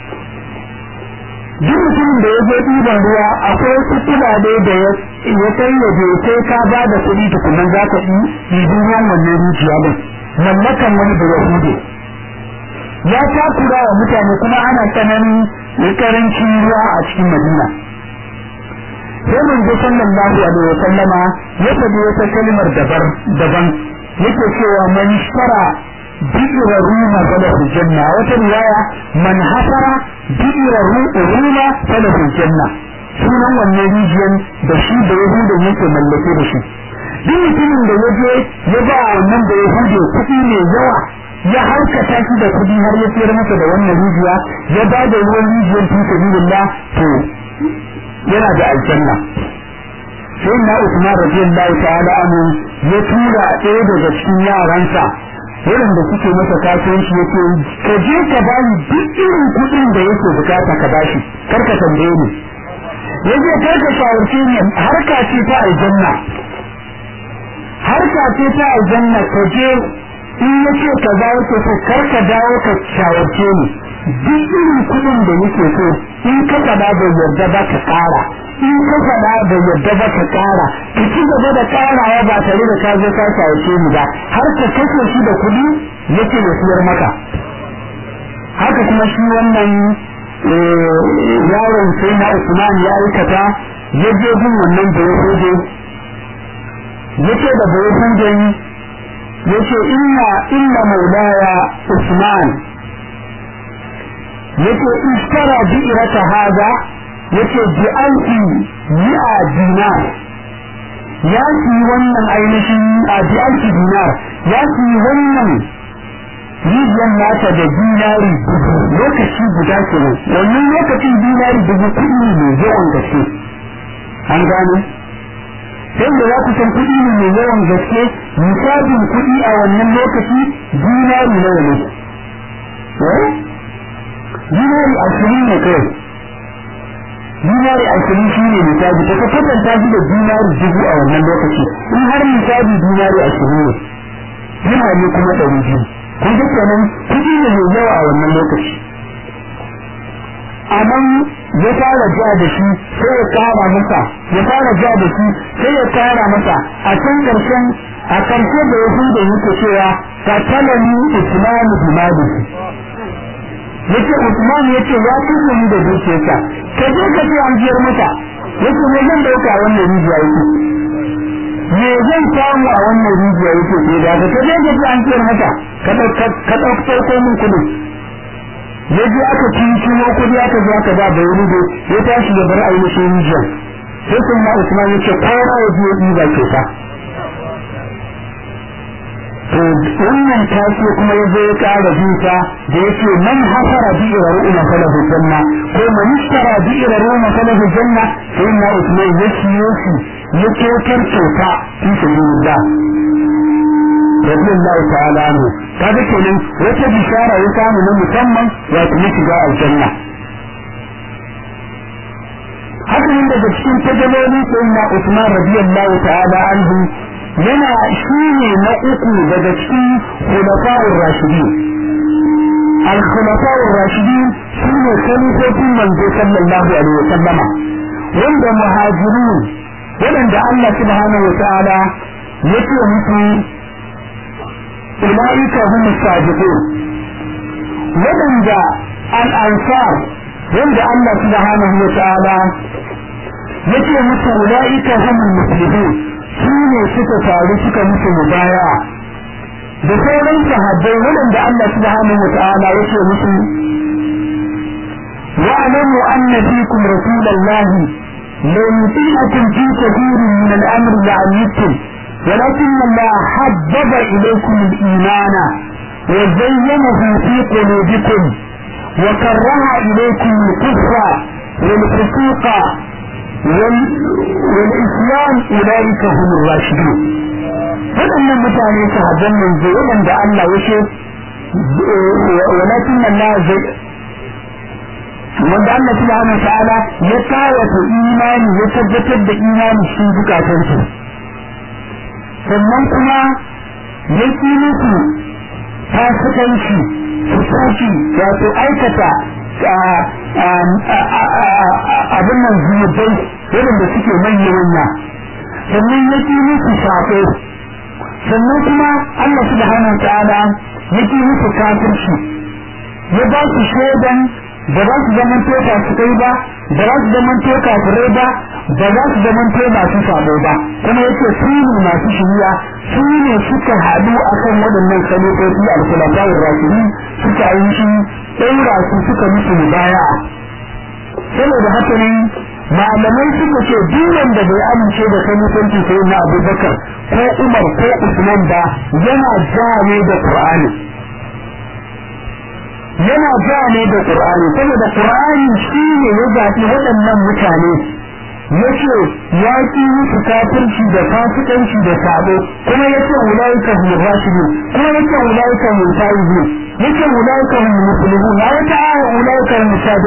duk mutumin da ya je ɗiban ruwa akwai wasu kuɗaɗe da ya kai ya je sai ka ba da kuɗi tukunan za ka ɗibi ruwan wannan rijiya din mallakan wani da yahude ya takura wa mutane kuma ana tsananin karancin ruwa a cikin madina sai manzo sallallahu alaihi wa sallama ya faɗi wata kalmar daban yake cewa man shara bi'ira ruma falahu janna wata riwaya man hasara bi'ira ruma falahu janna sunan wannan rijiyar da shi da yahudan yake mallake da shi duk mutumin da ya je ya ba wannan da yahudu kuɗi mai yawa ya harkata shi da kuɗi har ya siyar masa da wannan rijiya ya ba da ruwan rijiyar fi sabilillah to yana da aljanna sai na Usman radiyallahu ta'ala anhu ya tura ɗaya daga cikin yaransa waɗanda suke masa kasuwanci yake ka je ka bani duk irin kuɗin da yake bukata ka bashi kar ka tambaye ni yaje karka shawarce ne harka ce ta aljanna harka ce ta aljanna ka je in yace ka za yake so karka dawo ka shawarce ni duk irin kudin da yake so in ka fada da yarda ba ka kara in ka fada da yarda ba ka kara ka ci gaba da karawa ba tare da ka zo ka shawarce ni ba har ka kashe shi da kudi yake da siyar maka haka kuma shi wannan yaron sai na Usman ya aikata ya je bin wannan da ya hoje yace da bai huje yace inna inna maulaya Usman yace ishtara bi'rata hada yace bi alfi mi'a dinar ya ci wannan ainihin a bi alfi dinar ya ci wannan rijiyar nata da dinari dubu lokaci guda ke nan wannan lokacin dinari dubu kuɗi ne mai yawan gaske an gane sai da za ku san kuɗi ne mai yawan gaske misalin kuɗi a wannan lokaci dinari nawa ne dinari ashirin ne kawai dinari ashirin shi ne misali ta ka kwatanta shi da dinari dubu a wannan lokaci in har misali dinari ashirin ne yana ne kuma ɗari biyu kun ga kenan kuɗi ne mai yawa a wannan lokaci amma ya fara ja da shi sai ya kara masa ya fara ja da shi sai ya kara masa a can karshen a karshe da ya da yake cewa fatalani islamu bimadi yace Usman yace ya kusa ni da dukiyarsa ka je ka ce an jiyar mata yace me zan dauka wannan rijiya yake me zan samu a wannan rijiya yake ke da ka je ka ce an jiyar mata ka dauka ka dauka min kudin yaje aka cincino kudi aka zo aka ba bai rubo ya tashi ya bar ainihin rijiyar sai sun ma Usman yace kowa ya je ɗiba ke ta to wannan tashi kuma ya zo ya ƙara jinta da yake man hasara bi'ira ru'una falahu janna ko man ishtara bi'ira ru'una falahu janna sai na Usman ya siyo shi ya kyautar kyauta fi sabilillah radiyallahu ta'ala anhu kaga kenan wata bishara ya samu na musamman wato ya shiga aljanna haka nan daga cikin tajaloli sai na Usman radiyallahu ta'ala anhu yana shine na uku daga cikin khulafa'ur rashidin al-khulafa'ur rashidin shine khalifofin manzo sallallahu alaihi wasallama wanda muhajirun wadanda Allah subhanahu wa ta'ala yake musu ulaika hum as-sadiqun wadanda al-ansar wanda Allah subhanahu wa ta'ala yake musu ulaika hum al-muflihun su ne suka faru suka musu mubaya da sauran sahabbai waɗanda Allah subhanahu wa ta'ala yake musu wa'lamu anna fikum rasulallahi law yuti'akum fi kathirin min al-amri la'anittum ولكن الله حبب إليكم الإيمان وزينه في قلوبكم وكره إليكم الكفر والفسوق والإسلام أولئك هم الراشدون waɗannan mutane sahabban manzo waɗanda Allah ya ce walakin Allah zai wanda Allah subhanahu wa ta'ala ya kawata imani ya tabbatar da imani cikin zukatansu sannan kuma ya ki musu fasikanci su soki wato aikata abin nan zunubai waɗanda suke manya manya sannan ya ki musu sako sannan kuma Allah subhanahu wa ta'ala ya ki musu kafirci ya ba su shaidan ba za su zaman to su kai ba ba za su zaman to kafirai ba ba za su zaman to masu sabo ba kuma yake su ne masu shiriya su ne suka haɗu akan waɗannan kalifofi al-khulafa'ur rashidin suka yi shi ɗaura su suka musu mubaya saboda haka ne malamai suka ce duk wanda bai amince da kalifanci sai na Abubakar ko Umar ko Usman ba yana ja ne da Qur'ani yana ja ne da Qur'ani saboda Qur'ani shi ne ya zaɓi waɗannan mutane yace ya ki musu kafirci da fasikanci da sabo kuma yace ulaika hum rashidun kuma yace ulaika hum taibun yace ulaika hum muslimun ya wata aya ulaika hum sadiqun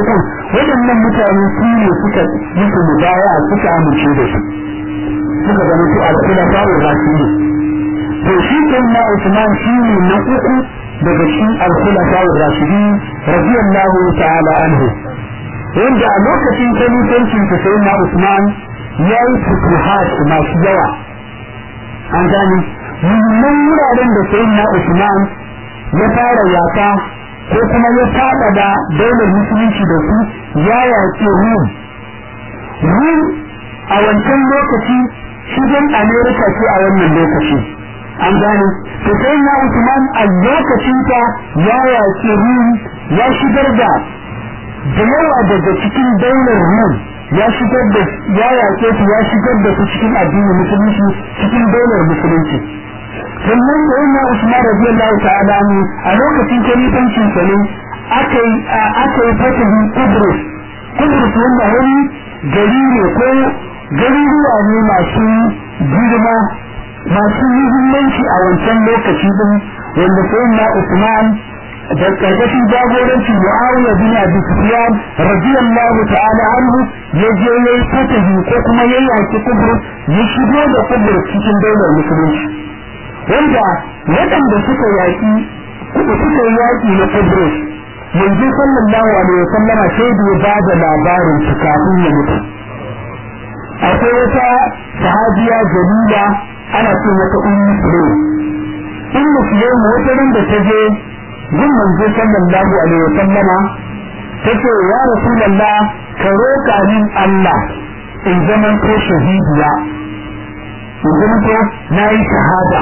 waɗannan mutane su ne suka musu mubaya suka amince da su suka zama su al-khulafa ar-rashidin to shi na Usman shi ne na uku daga cikin al-khulafa ar-rashidin radiyallahu ta'ala anhu wanda a lokacin kalifancin sa sai na Usman ya yi futuhat masu yawa an gane muhimman wuraren da sai na Usman ya fara yaka ko kuma ya faɗa da daular musulunci da su ya yaƙi Rum Rum a wancan lokaci shigen Amerika ce a wannan lokaci an gane to sai na Usman a lokacin ta ya yaƙi Rum ya shigar da da yawa daga cikin daular Rum ya shigar da ya yaƙe su ya shigar da su cikin addinin musulunci cikin daular musulunci sannan da yana Usman radiyallahu ta'ala ne a lokacin kalifancin sa ne aka yi aka yi fatahin Kudus Kudus wanda wani gari ne ko garuruwa ne masu girma masu muhimmanci a wancan lokaci din wanda sai na Usman da karkashin jagoranci Muawiya bin Abi Sufyan radiyallahu ta'ala anhu ya je yayi fatahi ko kuma yayi yaki Kudus ya shigo da Kudus cikin daular musulunci wanda waɗanda suka yaƙi suka yi yaƙi na Kudus yanzu sallallahu alaihi wasallama sai da ya ba da labarin su kafin ya mutu akwai wata sahabiya jalila ana ce mata ummu sulaim ummu sulaim wata ran da ta je gun manzo sallallahu alaihi wasallama ta ce ya rasulullah ka roƙa min Allah in zaman ko shahidiya in zaman ko na yi shahada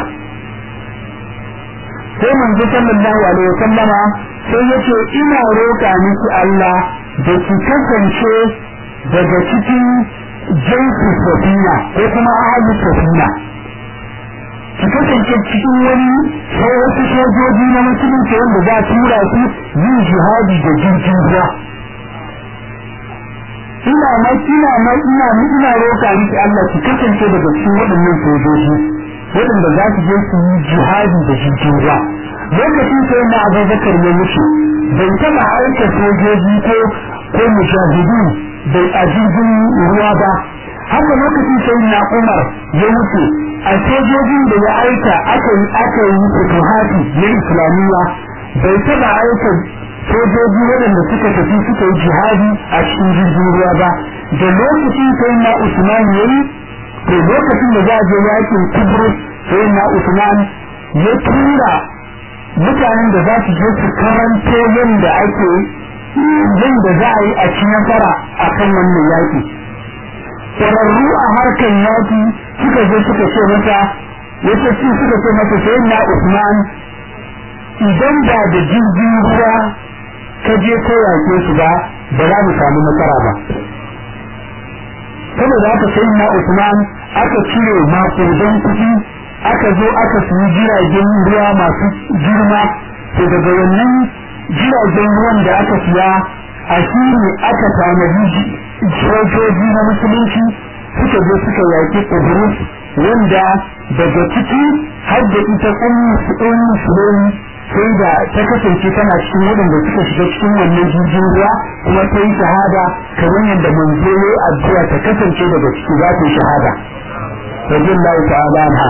sai manzo sallallahu alaihi wasallama sai yace ina roƙa miki Allah da ki kasance daga cikin jinsi safina ko kuma ahli safina ki kasance cikin wani sai wasu sojoji na musulunci wanda za su tura su yin jihadi da jirgin ruwa ina ma ina ma ina ina roƙa miki Allah ki kasance daga cikin waɗannan sojoji waɗanda za su je su yi jihadi da jirgin ruwa lokacin sai na abubakar ya wuce bai taɓa aika sojoji ko ko mujahidu bai a jirgin ruwa ba haka lokacin sai na umar ya wuce a sojojin da ya aika aka yi aka yi futuhati na islamiyya bai taɓa aika sojoji waɗanda suka tafi suka yi jihadi a cikin jirgin ruwa ba da lokacin sai na usman ya yi to lokacin da za a je yakin kubrus sai na usman ya tura mutanen da za su je su karanto yadda ake yadda za a yi a ci nasara a kan wannan yaki ƙwararru a harkar yaki suka je suka ce mata wace ci suka ce mata sai na usman idan ba da jirgin ruwa ka je ko yake su ba ba za mu samu nasara ba saboda haka sai na Usman aka cire makudan kuɗi aka zo aka siyi jiragen ruwa masu girma to daga wannan jiragen ruwan da aka siya a shi ne aka tanadi sojoji na musulunci suka je suka yaƙi Idris wanda daga ciki har da ita ummu musulmi sai da ta kasance tana cikin waɗanda suka shiga cikin wannan jirgin ruwa kuma ta yi shahada kamar yadda manzo ya addu'a ta kasance daga ciki za ta yi shahada radiyallahu ta'ala anha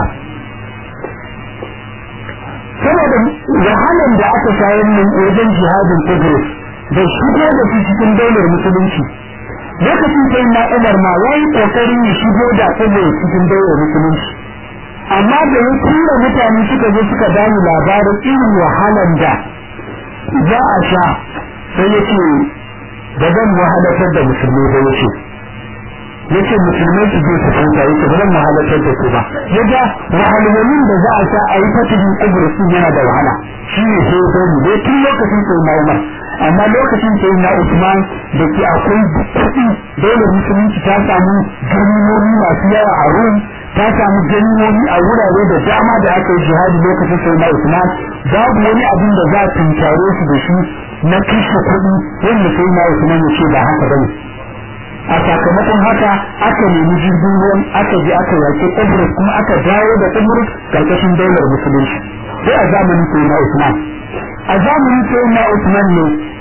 saboda wahalan da aka shayar min wajen jihadin Tigris da shigo da shi cikin daular musulunci lokacin sai na Umar ma yayi kokarin ya shigo da Tigris cikin daular musulunci amma da ya tura mutane suka zo suka bani labarin irin wahalan da za a sha sai ya ce da zan wahalatar da musulmi ba ya ce ya ce musulmai su je su futa ya ce ba zan wahalatar da su ba ya ga wahalwalin da za a sha a yi fatihin kudursu yana da wahala shi ne sai ya sani dai tun lokacin sai na umar amma lokacin sai na usman da ke akwai kuɗi dole musulunci ta samu girmomi masu yawa a rum ta samu ganyoyi a wurare da dama da aka yi jihadi lokacin sai na Usman babu wani abin da za a tunkare su da shi na kashe kuɗi wanda sai na Usman ya ce ba haka bane a sakamakon haka aka nemi jirgin ruwan aka je aka yaƙi Ibrus kuma aka dawo da Ibrus karkashin daular musulunci sai a zamanin sai na Usman a zamanin sai na Usman ne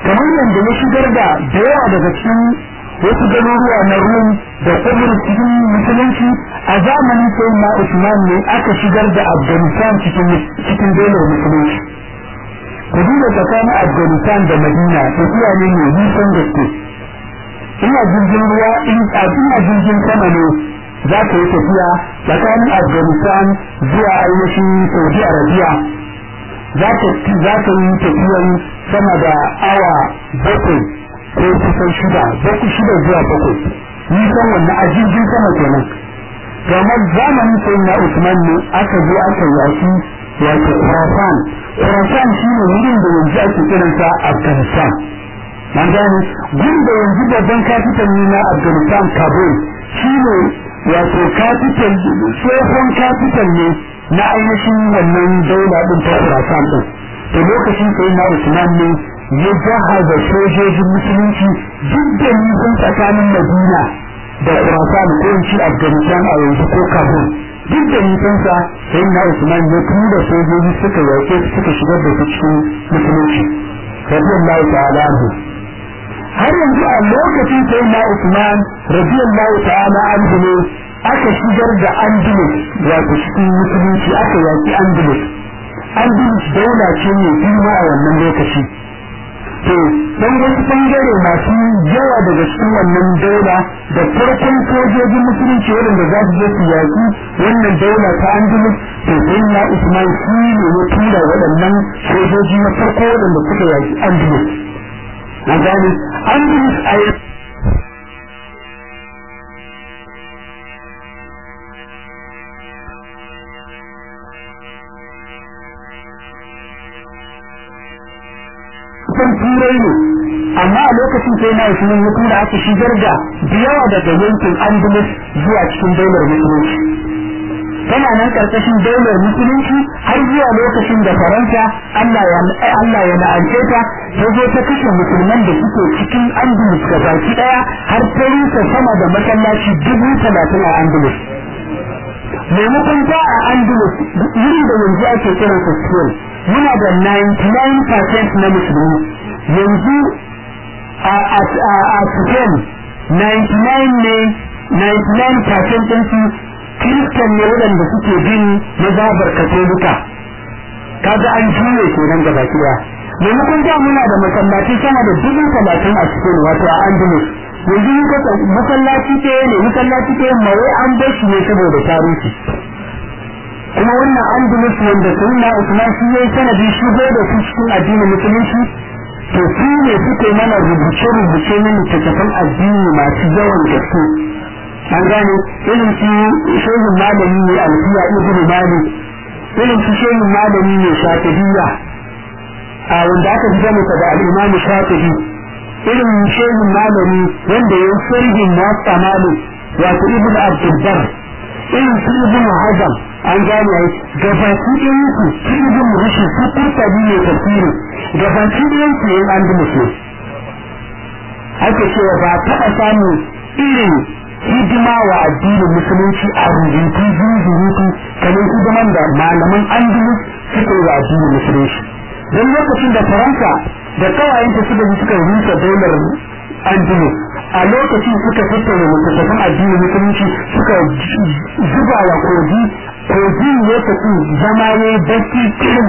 kamar yadda ya shigar da da yawa daga cikin wasu garuruwa na rum da kubur cikin musulunci a zamanin sai na usman ne aka shigar da afghanistan cikin cikin daular musulunci ku duba tsakanin afghanistan da madina tafiya ne mai nisan gaske ina jirgin ruwa in ina jirgin sama ne za ka yi tafiya tsakanin afghanistan zuwa ainihin saudi arabia za ka yi tafiyan sama da awa bakwai ko kusan shida bakwai shida zuwa bakwai nisan wannan a jirgin sama kenan kamar zamanin sai na usman ne aka zo aka yaki wato khurasan khurasan shi ne wurin da yanzu ake kiransa afghanistan man gane gun da yanzu babban kafitan ne na afghanistan kabul shi ne wato kafitan tsohon kafitan ne na ainihin wannan daula din ta khurasan din to lokacin sai na usman ne ya jahaza sojojin musulunci duk da nisan tsakanin madina da khurasan ko in ci afghanistan a yanzu ko kabul duk da nisansa sai na usman ya tura sojoji suka yake suka shigar da su cikin musulunci radiyallahu ta'ala anhu har yanzu a lokacin sai na usman radiyallahu ta'ala anhu ne aka shigar da andalus wato cikin musulunci aka yaki andalus andalus daula ce mai girma a wannan lokaci to dan wasu bangare masu yawa daga cikin wannan daula da farkon sojojin musulunci waɗanda za su je su yaƙi wannan daula ta andalus to sai na usman shi ne ya tura waɗannan sojoji na farko waɗanda suka yaƙi andalus na gane andalus a kusan turai ne amma a lokacin sai na usman ya tura aka shigar da yawa daga yankin andalus zuwa cikin daular musulunci tana nan karkashin daular musulunci har zuwa lokacin da faransa allah ya la'ance ta ta zo ta kashe musulman da suke cikin andalus ga baki daya har ta rusa sama da masallaci dubu talatin a andalus maimakon ta a andalus yin da yanzu ake kiransa spain muna da 99% na musulmi yanzu a Spain 99 ne 99% ɗinsu kiristan ne waɗanda suke bin mazabar katolika kaga an juye kenan gaba ɗaya maimakon da muna da masallaci sama da dubu talatin a Spain wato a Andalus yanzu muka masallaci ɗaya ne masallaci ɗaya mawai an bar shi ne saboda tarihi kuma wannan andalus wanda sunna usman shi yayi sanadin shigo da su cikin addinin musulunci to su ne suke mana rubuce rubuce na littattafan addini masu yawan gaske an gane irin su shehin malami ne alfiya ibnu malik irin su shehin malami ne shafi'iyya a wanda aka fi gane da al-imam shafi'i irin shehin malami wanda ya sirrin muwatta malik wato ibnu abdul bar irin su ibnu hazam an gane ai gabaki ɗayan ku cikin rushe su kurtabi ne tafsiri gabaki ɗayan ku yin an musu ake cewa ba taɓa samun irin hidima wa addinin musulunci a rubutu zuzurutu kamar hidiman da malaman andalus suka yi wa addinin musulunci don lokacin da faransa da kawayenta suka ji suka rusa daular andalus a lokacin suka tattauna littattafan addinin musulunci suka zuba wa kogi kogi ya tafi zama ne baki kirin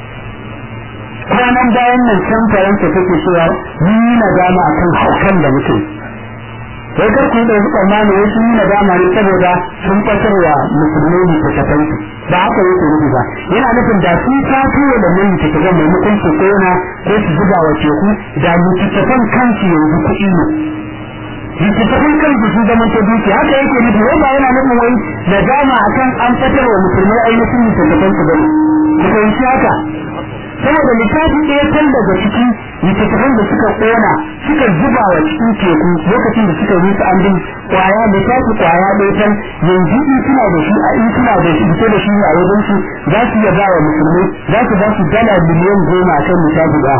kwanan bayan nan can faransa take cewa mun yi nadama akan haukan da mutum sai kar ku da zuwa ma ne sun yi nadama ne saboda sun fatar wa musulmai littattafan su ba haka yake nufi ba yana nufin da sun tafi da nan littattafan maimakon su kona ko su zuba wa teku da littattafan kansu yanzu kuɗi ne littattafan kansu sun zama ta duki haka yake nufi wai ba yana nufin wai nadama akan an fatar wa musulmai ainihin littattafan su bane ku fahimci haka saboda littafi ɗaya kan daga ciki littattafan da suka ƙona suka zuba wa cikin teku lokacin da suka rusa an bin kwaya littafi kwaya ɗaya kan yanzu in suna da shi a in suna da shi fito da shi a wajen su za su iya ba wa musulmai za su ba su dala miliyan goma kan littafi ɗaya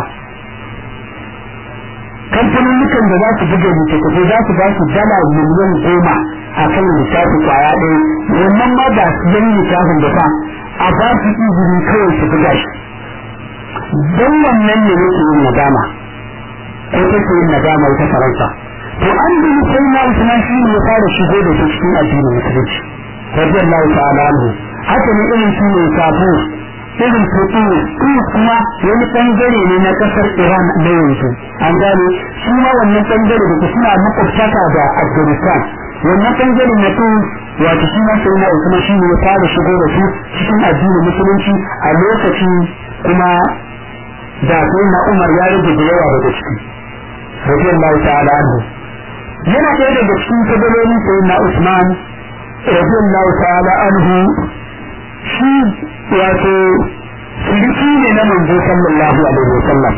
kamfanin da za su buga littattafai za su ba su dala miliyan goma a kan littafi kwaya ɗaya wannan ma ba su yan littafin da fa a ba su izini kawai su buga shi don wannan ne yake yin nadama ko take yin nadama ita faransa to an bi sai na usman shi ne ya fara shigo da shi cikin addinin musulunci radiyallahu ta'ala anhu haka ne irin shi ne sabo irin su Tunis kuma wani bangare ne na kasar Iran na yanzu an gane shi ma wannan bangare da suna makwabtaka da Afghanistan wannan bangare na Tunis wato shi ma sai na Usman shi ne ya fara shigo da su cikin addinin musulunci a lokacin kuma da sai na Umar ya rage da yawa daga ciki radiyallahu ta'ala anhu yana ɗaya daga cikin kabalolin sai na Usman radiyallahu ta'ala anhu shi wato suliki ne na manzo sallallahu alaihi wa sallam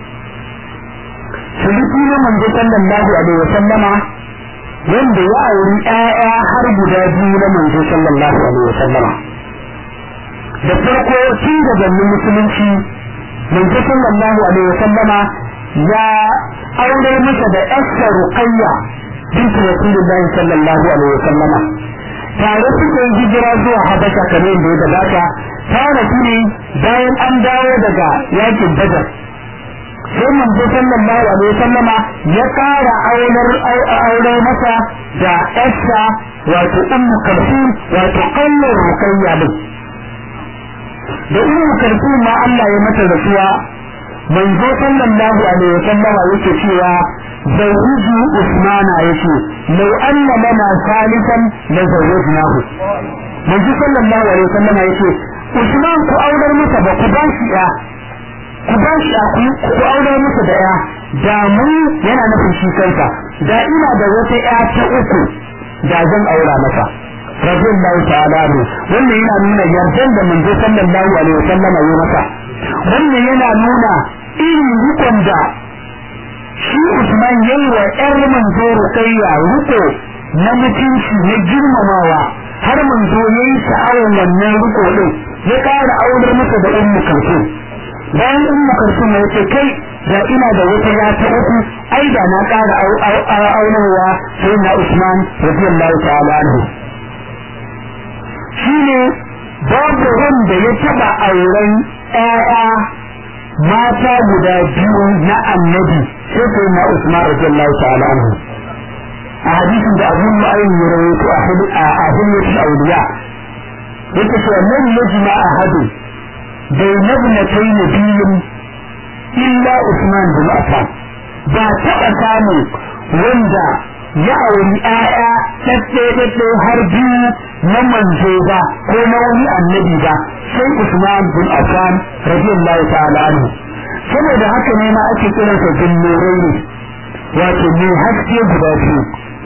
suliki na manzo sallallahu alaihi wa sallama wanda ya auri ƴaƴa har guda biyu na manzo sallallahu alaihi wa sallama da farko tun gabanin musulunci manzo sallallahu alaihi wa sallama ya aure masa da ƴarsa ruqayya bint rasulullahi sallallahu alaihi wa sallama tare suka yi hijira zuwa habasha kamar da ya gabata ta rasu ne bayan an dawo daga yakin badar sai manzo sallallahu alaihi wasallama ya kara aular aure masa da ƴarsa wato ummu kalsum wato kallon rukayya din da ummu kalsum ma Allah ya mata rasuwa manzo sallallahu alaihi wasallama yake cewa zawuju usmana yake lau anna lana salisan la zawwajnahu manzo sallallahu alaihi wasallama yake usman ku aurar masa ba ku ba shi ya ku ba shi ya ku aurar masa da ya da mun yana nufin shi kansa da ina da wata ya ta uku da zan aura masa radiyallahu ta'ala ne wannan yana nuna yardan da manzo sallallahu alaihi wasallama ya masa wannan yana nuna irin rikon da shi Usman yayi wa ƴar manzo Ruqayya riko na mutunci na girmamawa har manzo yayi sha'awar wannan riko din ya ƙara aurar masa da Ummu Kulthum bayan Ummu Kulthum ya ce kai da ina da wata ya ta uku ai da na ƙara aurarwa sai na Usman radiyallahu ta'ala anhu shine babu wanda ya taba auren ƴaƴa mata guda biyu na annabi sai sai na Usman radiyallahu ta'ala anhu a hadisin da Abu Nu'aym ya rawaito a ahliyatul awliya yake cewa lam yajma ahadu bayna ibnatayn biyun illa Usman bin Affan ba taɓa samun wanda ya auri ƴaƴa ɗaɗɗe har biyu na manzo ba ko na wani annabi ba sai Usman bin Affan radiyallahu ta'ala anhu saboda haka ne ma ake kiransa jinnurai ne wato mai haske guda biyu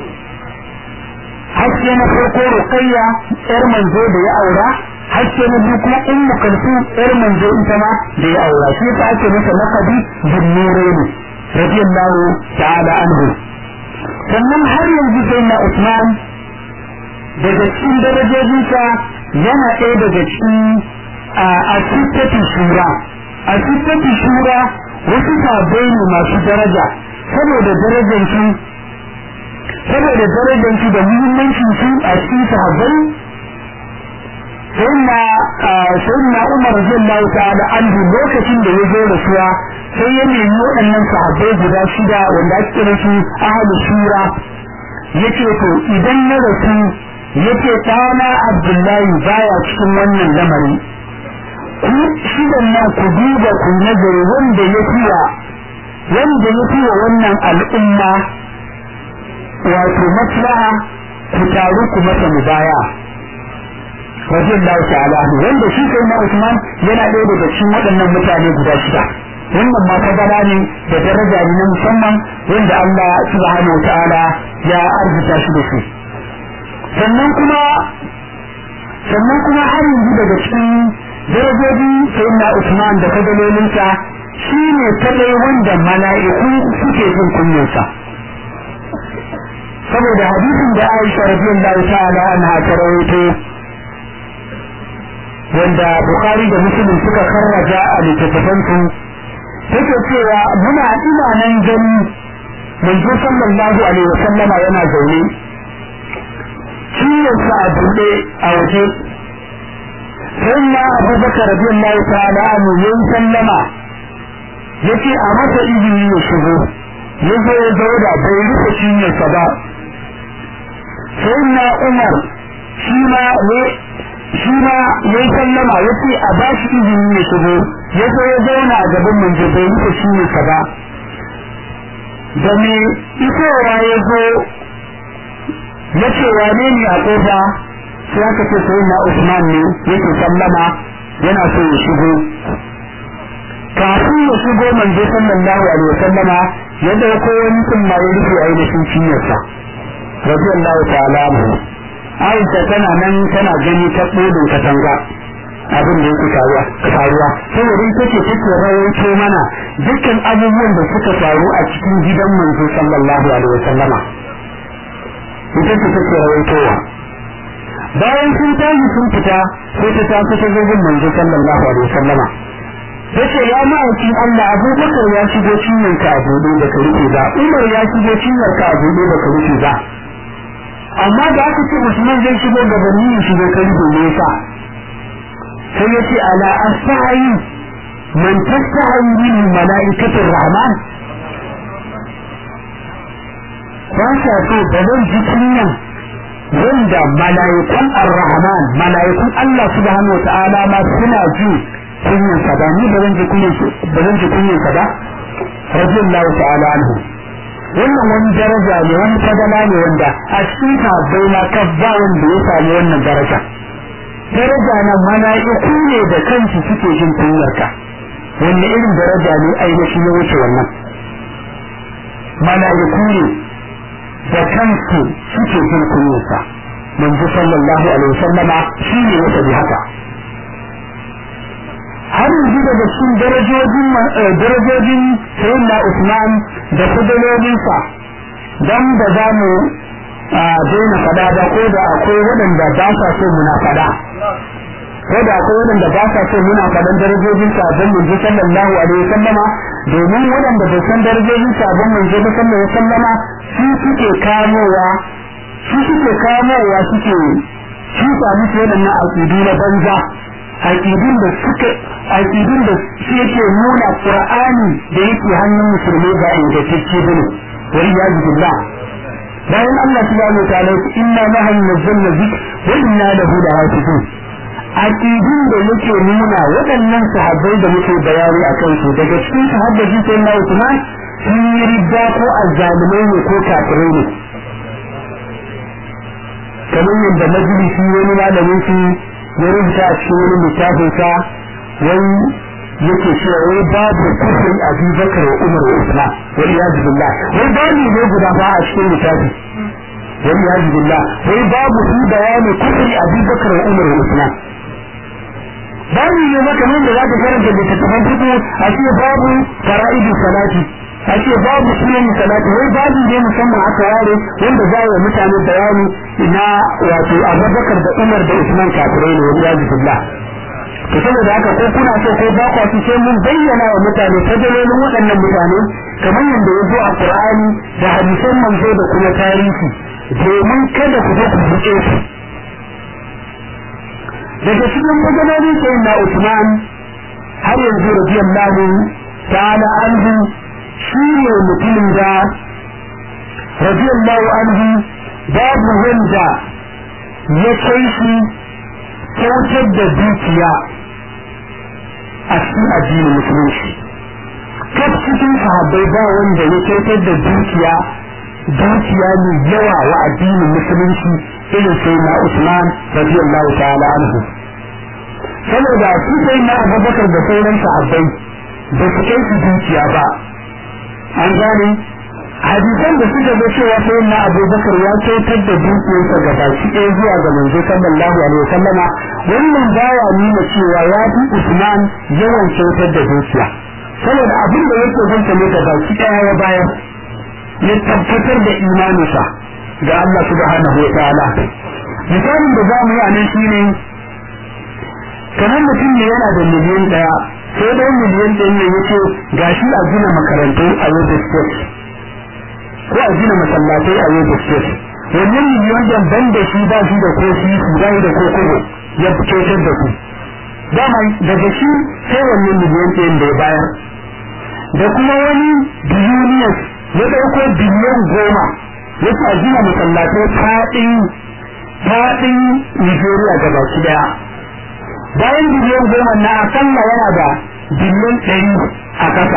haske na farko ruqayya yar manzo da ya aura haske na biyu kuma ummu kalsum yar manzo ita ma da ya aura shi yasa ake masa laqabi jinnurai ne radiyallahu ta'ala anhu sannan har yanzu sai na Usman daga cikin darajojinsa yana ɗaya daga cikin a sittati shura a sittati shura wasu sabai ne masu daraja saboda darajar su saboda darajar su da muhimmancin su a cikin sahabbai sayyidina sayyidina Umar radiyallahu ta'ala anhu lokacin da ya zo rasuwa sai ya nemi waɗannan sahabbai guda shida wanda ake kira su ahlus shura yace to idan na rasu yace ɗana Abdullahi baya cikin wannan lamari ku shidan nan ku duba ku nazari wanda ya fiya wanda ya fiya wannan al'umma wato maslaha ku taru ku masa mubaya radiyallahu ta'ala wanda shi sai na Usman yana ɗaya daga cikin waɗannan mutane guda shida wannan ma fadala ne da daraja ne na musamman wanda Allah subhanahu ta'ala ya arzuta shi da su sannan kuma sannan kuma har yanzu daga cikin darajoji sayyidina Usman da fadalolinsa shi ne kadai wanda mala'iku suke jin kunyarsa saboda hadisin da Aisha radiyallahu ta'ala anha ta rawaito wanda Bukhari da Muslim suka karraja a littattafansu take cewa muna ina nan gani manzo sallallahu alaihi wasallama yana zaune ciwonsa a buɗe a waje sai na abubakar radiyallahu ta'ala anhu yayin sallama yace a masa izini ya shigo ya zo ya zauna bai rufe cinyarsa ba sai na umar shi ma shi ma ya yi sallama ya ce a ba shi izini ya shigo ya zo ya zauna a gaban manzo bai rufe cinyarsa ba da me isowa ya zo ya ce wane ne a kofa sai aka ce sai na usman ne yake sallama yana so ya shigo kafin ya shigo manzo sallallahu alaihi wasallama ya dauko wani tsumma ya rufe ainihin cinyarsa radiyallahu ta'ala anhu Aisha tana nan tana gani ta bodin katanga abin da yake faruwa faruwa saboda ita ce take rawaito mana dukkan abubuwan da suka faru a cikin gidan manzo sallallahu alaihi wasallama ita ce take rawaitowa bayan sun tashi sun fita sai ta tafi ta zagin manzo sallallahu alaihi wasallama yace ya ma'aikin Allah Abubakar ya shigo cinyar ka a buɗe da ka rufe ba Umar ya shigo cinyar ka a buɗe da ka rufe ba amma da aka ce Usman zai shigo gabanin ya shigo ka rufe ne yasa sai yace ala astahi man tastahi min malaikatir rahman ba sa so da zan ji kunyan wanda malaikun ar-rahman malaikun Allah subhanahu wa ta'ala ma suna ji kunyan sa ba ni ba zan ji kunyan ba zan ji kunyan sa ba radiyallahu ta'ala anhu wannan wani daraja ne wani fadala ne wanda a cikin sahabbai ma ka ba wanda ya sami wannan daraja daraja na mala'iku ne da kansu suke jin kunyar ka wanne irin daraja ne ainihin ya wuce wannan mala'iku ne da kansu suke jin kunyar sa manzo sallallahu alaihi wasallama shi ne ya tabi haka har yanzu daga cikin darajojin darajojin sayyidina Usman da kudalolinsa dan da za mu daina fada ba ko da akwai waɗanda ba sa so muna fada ko da akwai waɗanda ba sa so muna fadan darajojin sabon manzo sallallahu alaihi wasallama domin waɗanda bai san darajojin sabon manzo sallallahu alaihi wasallama su suke kamowa su suke kamowa suke su samu su waɗannan aƙidu na banza aƙidun da suka aƙidun da su yake nuna qur'ani da yake hannun musulmi ga ingantacce bane wal iyad billah bayan Allah subhanahu wa ta'ala inna nahnu nazzalna dhikr wa inna lahu lahafizun aƙidun da yake nuna waɗannan sahabbai da muke bayani a kansu daga cikin sahabbai sai na Usman sun yi ridda ko azzalumai ne ko kafirai ne kamar yadda majalisi wani malamin su ya rubuta a cikin wani littafin sa wai yake cewa wai babu kufrin Abu Bakar wa Umar wa Usman wa iyaz billah wai babu ne guda ba a cikin littafi wa iyaz billah wai babu su bayani kufri Abu Bakar wa Umar wa Usman babu ne maka nan da za ka karanta littattafan fito a ce babu fara'idu salati a ce babu sunan salati wai babu ne musamman aka ware wanda za wa mutane bayani na wato Abubakar da Umar da Usman kafirai ne wani yaji billah to saboda haka ko kuna so ko ba ku sai mun bayyana wa mutane fadalolin waɗannan mutane kamar yadda ya zo a Qur'ani da hadisan manzo da kuma tarihi domin kada ku zo ku buƙe su daga cikin fadalolin sai na Usman har yanzu radiyallahu ta'ala anhu shi ne mutumin da radiyallahu anhu babu wanda ya kai shi kyautar da dukiya a cikin addinin musulunci kaf cikin sahabbai ba wanda ya kyautar da dukiya dukiya mai yawa wa addinin musulunci irin sai na Usman radiyallahu ta'ala anhu saboda su sai na Abubakar da sauran sahabbai ba su kai su dukiya ba an gane hadisan da suka zo cewa sai na abubakar ya kyautar da dukiyarsa ga baki ɗaya zuwa ga manzo sallallahu alaihi wasallama wannan baya nuna cewa ya fi usman yawan kyautar da dukiya saboda abin da yake zanta ne ga baki ɗaya ya bayar ya tabbatar da imaninsa ga Allah subhanahu wa ta'ala misalin da za mu yi a nan shine kamar mutum ne yana da miliyan ɗaya sai dai miliyan ɗin ne yace gashi a gina makarantu a Yobe State ko a gina masallatai a Yobe State wannan miliyan ɗin ban da shi ba shi da ko shi su ba da ko kobo ya kyautar da ku dama daga shi sai wannan miliyan ɗin da ya bayar da kuma wani billionaires ya ɗauko biliyan goma ya ce a gina masallatai faɗin faɗin Nigeria gaba ki daya bayan biliyan goma na akalla yana da biliyan ɗari a ƙasa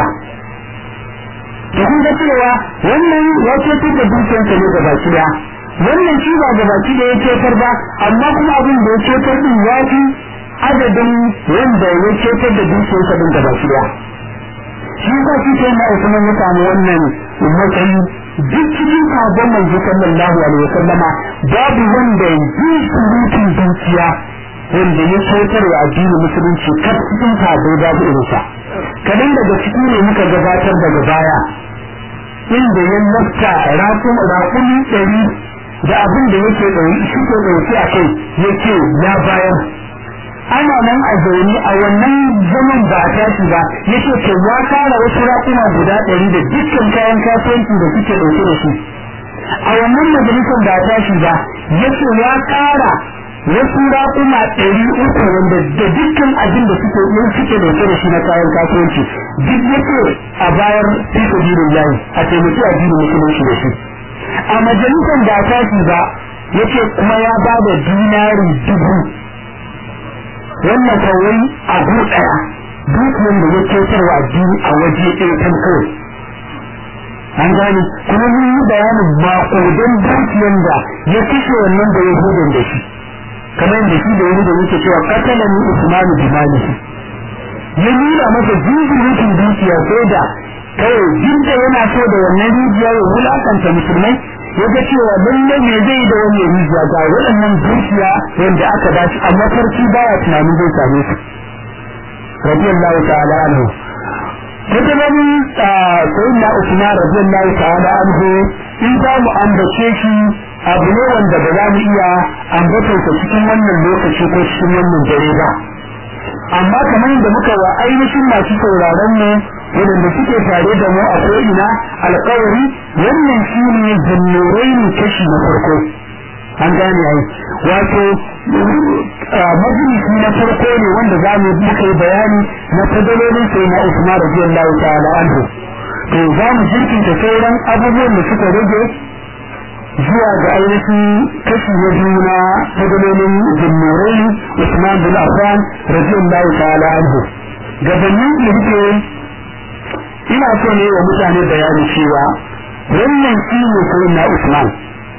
to kun ga cewa wannan ya cetar da dukiyarsa ne gaba ki daya wannan shi ba gaba ki daya ya cetar ba amma kuma abin da ya cetar din ya fi adadin wanda ya cetar da dukiyarsa din gaba ki daya shi ba shi sai na Usman ya samu wannan matsayi duk cikin sabon manzo sallallahu alaihi wasallama babu wanda yi surutun dukiya wanda ya sautar wa addinin musulunci kar cikin sabo babu irinsa kadan daga ciki ne muka gabatar daga baya inda ya lafta rakun rakuni ɗari da abin da yake ɗauki shi ke ɗauki a kai yake ya bayar ana nan a zaune a wannan zaman ba a tashi ba yake to ya kara wasu rakuna guda ɗari da dukkan kayan kasuwanci da suke ɗauke da shi a wannan majalisar ba a tashi ba yake ya kara wasu rakuna ɗari uku wanda da dukkan abin da suke yin suke ɗauke da shi na kayan kasuwanci duk yake a bayar fi sabilin layi a taimaki addinin musulunci da shi a majalisar ba a tashi ba yake kuma ya ba da dinari dubu wannan kawai abu daya dukiyar da ya kyautarwa addini a waje ɗaya kan kawai an gane kuma mun yi bayanin maƙudan dukiyar da ya kashe wannan da yahudin da shi kamar da shi da yahudin yake cewa katalan ni usmanu bimalihi ya nuna masa jinjirikin dukiya sai da kawai jinda yana so da wannan rijiya ya wulakanta musulmai ya ga cewa lallai me zai da wani rijiya ga waɗannan dukiya wanda aka ba shi amma farki baya tunanin zai same su radiyallahu ta'ala anhu tattalin sayyidina usman radiyallahu ta'ala anhu in za mu ambace shi abu ne wanda ba za mu iya ambatarsa cikin wannan lokaci ko cikin wannan dare ba amma kamar yadda muka wa ainihin masu sauraron mu wadanda suke tare da mu a ko'ina alkawari wannan shi ne zannurai ne kashi na farko an gane ai wato majalisi na farko ne wanda za mu muka yi bayani na fadalolin sai na Usman radiyallahu ta'ala anhu to za mu jirkinta sauran abubuwan da suka rage zuwa ga ainihin kashi na biyu na fadalolin zannurai Usman bin Affan radiyallahu ta'ala anhu gabanin da ina so ne wa mutane bayani cewa wannan shi ne sai na Usman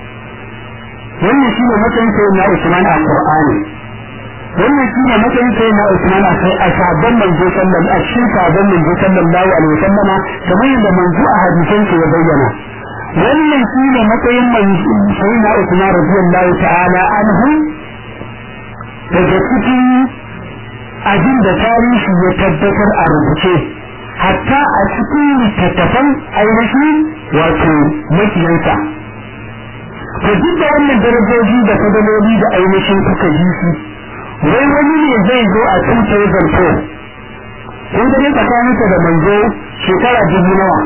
wannan shi ne matsayin sai na Usman a Qur'ani wannan shi ne matsayin sai na Usman a sai a sabon manzo sallallahu a cikin sabon manzo sallallahu alaihi wasallama kamar yadda manzo a hadisan ya bayyana wannan shi ne matsayin sai na Usman radiyallahu ta'ala anhu daga cikin abin da tarihi ya tabbatar a rubuce hatta a cikin littattafan ainihin wato makiyansa to duk da wannan darajoji da fadaloli da ainihin suka ji su wai wani ne zai zo a tutar zarto kun gani tsakaninsa da manzo shekara dubu nawa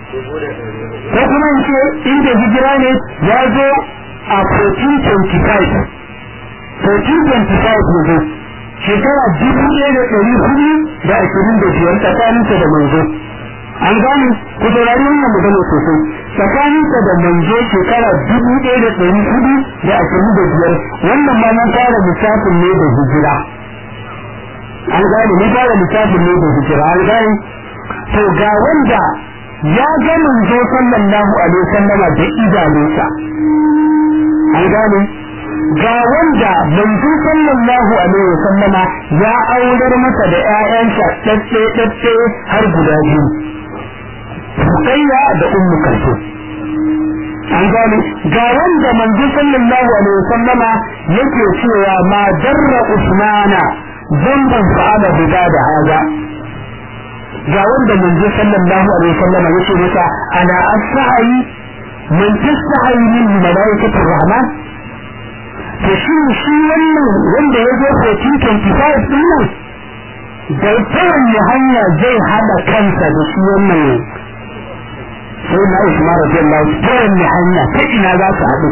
ko kuma in ce inda hijira ne ya zo a 1425 1425 ne shekara dubu ɗaya da ɗari hudu da ashirin da biyar tsakaninsa da manzo an gane ku saurari wannan magana sosai tsakaninsa da manzo shekara dubu ɗaya da ɗari hudu da ashirin da biyar wannan ma mun fara lissafin ne da hijira an gane mun fara lissafin ne da hijira an gane to ga wanda ya ga manzo sallallahu alaihi wasallama da idanunsa an gane ga wanda manzo sallallahu alaihi wasallama ya aurar masa da ƴaƴansa dadde dadde har guda biyu Ruqayya da Ummu Kalsum an gane ga wanda manzo sallallahu alaihi wasallama yake cewa ma darra Usmana zamban fa'ala bida da haza ga wanda manzo sallallahu alaihi wasallama yake masa ana as-sa'i man tasta'i min malaikatir rahman to shi shi wannan wanda ya zo 1425 din nan da kowanne hanya zai hada kansa da shi wannan sai na Usman radiyallahu kowanne hanya ta ina za su haɗu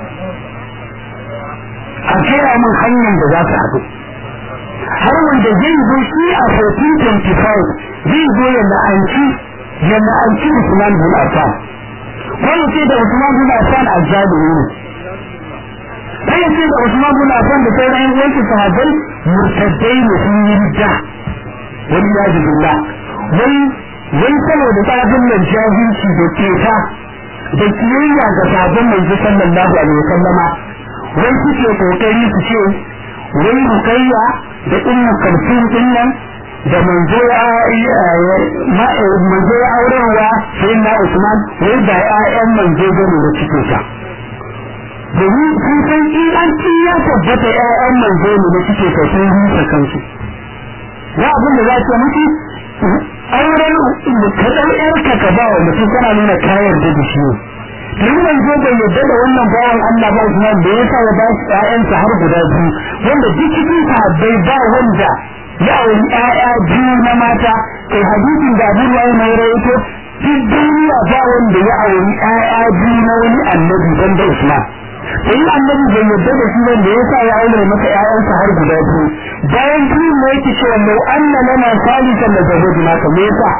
a kera min hanyar da za su haɗu har wanda zai zo shi a 1425 zai zo ya la'anci ya la'anci Usman bin Affan ko ya ce da Usman bin Affan azzalimi ne ko ya ce da Usman bin Affan da sauran ƴan uwansa sahabbai murtaddai ne sun yi ridda wani ya billah wai wai saboda tsabin nan jahilci da keta da kiyayya ga sabon manzo sallallahu alaihi wasallama wai suke kokari su ce wai rukayya da ummu kalsum din nan da manzo ya manzo ya aurewa sai na Usman wai da ƴaƴan manzo gane da cike ta domin sun san in an ci ya tabbata ƴaƴan manzo ne da cike ta sun rusa kansu ya abin da za ta mutu auren kaɗan ƴarka ka ba wa mutum kana nuna kayan da da shi tun manzo bai yadda da wannan bawan Allah ba Usman da yasa ya ba shi ƴaƴansa har guda biyu wanda duk cikin sahabbai ba wanda ya auri ƴaƴa biyu na mata kai hadisin da Abu Hurairah mai rawaito duk duniya ba wanda ya auri ƴaƴa biyu na wani annabi ban da Usman sai annabi bai yadda da shi wanda yasa ya aure masa ƴaƴansa har guda biyu bayan biyu ne yake cewa lau anna lana salisan da zawajina ka me yasa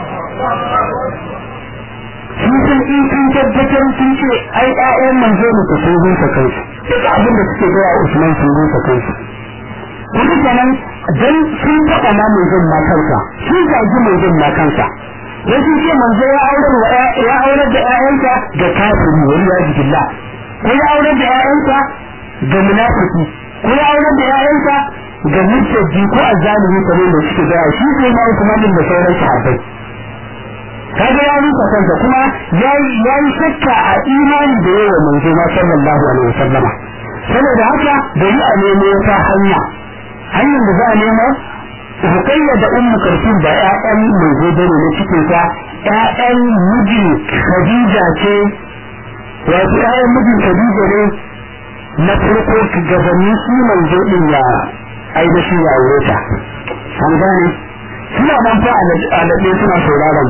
sun san in sun tabbatar sun ce ai ƴaƴan manzo ne ka sun rusa kansu duk abin da suke gaya Usman sun rusa kansu kuma kenan dan sun taɓa ma manzon ma kansa sun zagi manzon ma kansa dan sun ce manzo ya aure wa ya aure da ƴaƴansa ga kafiri wani ya billah ko ya aure da ƴaƴansa ga munafiki ko ya aure da ƴaƴansa ga mutaji ko azzalimi kamar da suke gaya shi sai ma Usman da sauran sahabbai kaga ya rusa kansa kuma ya yi shakka a imani da yawa manzo ma sallallahu alaihi wasallama saboda haka da yi a nemo wata hanya hanyar da za a nemo hukayya da ummu karfin da ƴaƴan manzo da ne cikin ta ƴaƴan mijin khadija ce wato ƴaƴan mijin khadija ne na farko gabanin shi manzo din ya ainihin ya aure ta an gane suna nan fa alaɗe suna sauraron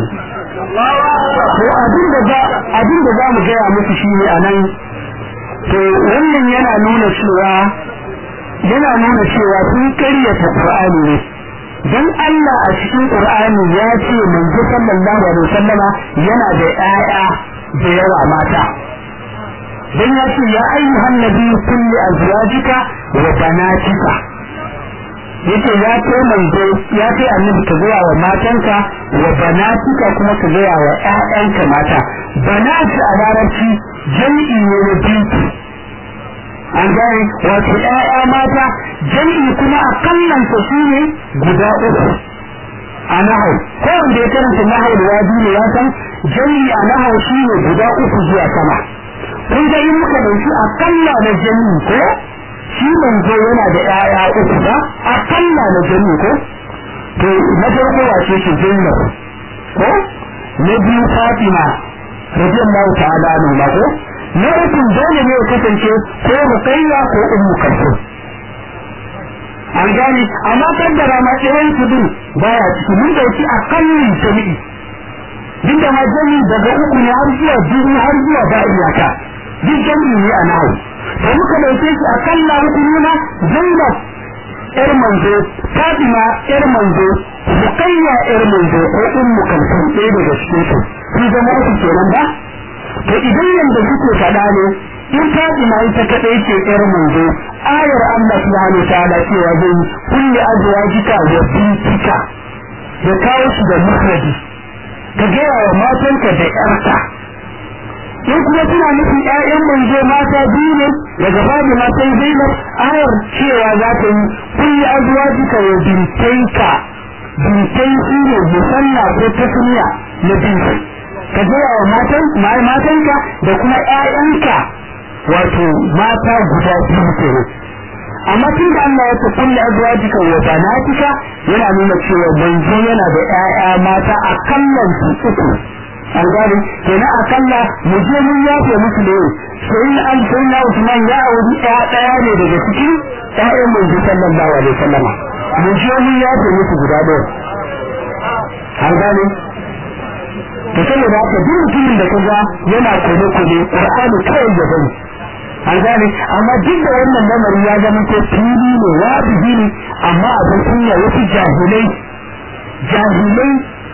to abin da za abin da za mu gaya musu shi ne a nan to wannan yana nuna cewa yana nuna cewa sun karyata Qur'ani ne dan Allah a cikin Qur'ani ya ce manzo sallallahu alaihi wasallama yana da ƴaƴa da yawa mata dan ya ce ya ayyuhan nabi kulli azwajika wa banatika yace ya ce manzo ya ce annabi ka gaya wa matanka wa banatika kuma ka gaya wa ƴaƴanka mata banati a larabci jami'i ne na bintu an gane wato ƴaƴa mata jami'i kuma a kallon sa shine guda uku a nahau ko wanda ya karanta nahau da wadi ne ya san jami'i a nahau shine guda uku zuwa sama kun ga in muka dauki akalla na jami'i ko shi manzo yana da ƴaƴa uku ba akalla na jami ko to na farko wace ce Zainab ko na biyu Fatima radiyallahu ta'ala anha ba ko na uku dole ne ya kasance ko Ruqayya ko Ummu Kulthum an gani amma kaddara ma ɗayan su din baya ciki mun dauki akallin jami'i duk da ma jami'i daga uku ne har zuwa biyu har zuwa ba iyaka duk jami'i ne a nawo da muka dauke shi akalla hukumuna Zainab yar manzo Fatima yar manzo Ruqayya yar manzo ko Ummu Kulthum ɗaya daga cikin su su zama uku kenan ba to idan yanda suke faɗa ne in Fatima ita kadai ce yar manzo ayar Allah subhanahu wa ta'ala cewa zai kulli azwajika wa bintika ya kawo shi da mufradi ka gaya wa matanka da yarka in kuma suna nufin ƴaƴan manzo mata biyu ne daga babu matan Zainab ayar cewa za ta yi kulli azwajika wa bintaika bintai shi ne musalla ko tasniya na binti ka gaya wa matan matanka da kuma ƴaƴanka wato mata guda biyu kenan amma tun da Allah ya ce kulli azwajika wa banatika yana nuna cewa manzo yana da ƴaƴa mata a kallon su uku an gane kenan akalla mu je mun yafe musu ne sai an sai na Usman ya auri ɗaya ɗaya ne daga cikin ƴaƴan manzo sallallahu alaihi wasallama mu je mun yafe musu guda ɗaya an gane to saboda haka duk mutumin da kaga yana kone kone Qur'ani kawai ya bari an gane amma duk da wannan lamari ya zama ko fili ne wajibi ne amma abin kunya wasu jahilai jahilai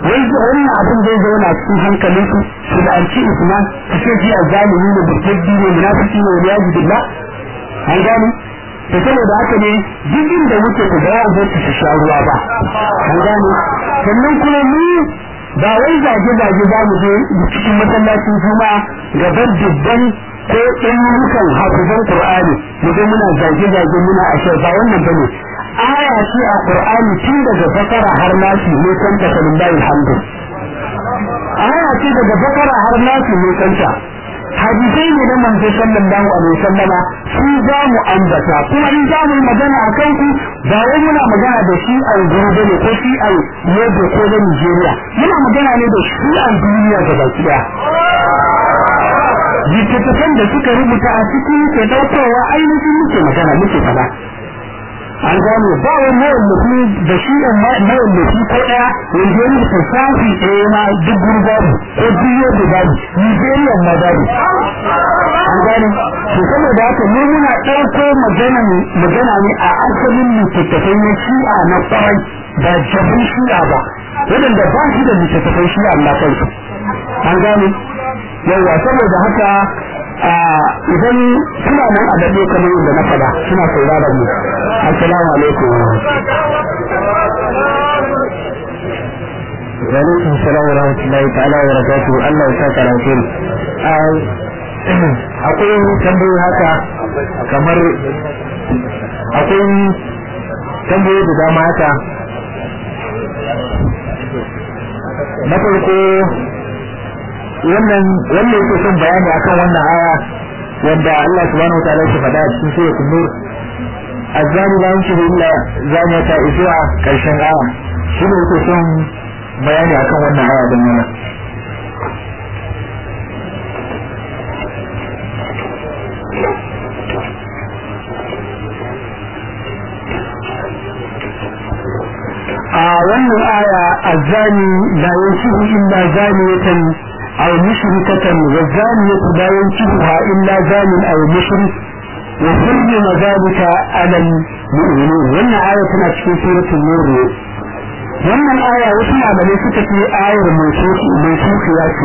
wai wannan abin zai zauna cikin hankalin su su da an ci usman su ce shi azzalimi ne burtaddi ne munafiki ne wani yaji billah an gani to saboda haka ne duk inda muke ku ga zai su sha ruwa ba an gani sannan kuma mu ba wai zage-zage za mu je cikin masallacin juma'a gaban dubban ko ɗanurukan hafizan Qur'ani mu je muna zage-zage muna ashe ba wannan bane aya ce a Qur'ani tun daga bakara har nasi ne kan ta lillahi alhamdu aya ce daga bakara har nasi ne kan ta hadisai ne na manzo sallallahu alaihi wasallama su za mu ambata kuma in za mu magana a kan ku ba wai muna magana da shi a gobe ne ko shi a yadda ko da Nigeria muna magana ne da shi a duniya gaba ɗaya littattafan da suka rubuta a cikin ke daukowa ainihin muke magana muke fada an gano ba wani mawallafi da shi ɗan mawallafi ko ɗaya wanda ya rubuta shafi ɗaya ma duk gurbabu ko biyo da babu nigerian ma babu an gano to saboda haka mu muna ɗauko magana ne a asalin littattafai na shi'a na kwarai ba jabin shi'a ba waɗanda ba shi da littattafai shi'a na kansu an gano yawa saboda haka idan suna nan a daɗe kamar yadda na faɗa suna sauraron mu assalamu alaikum wa alaikum salam wa rahmatullahi ta'ala wa barakatuhu Allah ya saka alheri akwai tambayoyi haka kamar akwai tambayoyi da dama haka na farko wannan wannan yake son bayani akan wannan aya wanda Allah subhanahu wa ta'ala ya faɗa a cikin suratul nur azani la yankihu illa zaniyata zuwa karshen aya shi ne yake son bayani akan wannan aya din nan a wannan aya azani la yankihu illa zaniyatan aw mushrikatan wa zaniyatu la yankihuha illa zanin aw mushrik wa hurrima dhalika ala al-mu'minin wannan aya tana cikin suratul nur wannan aya wasu malamai suka ce ayar mai sukiya ce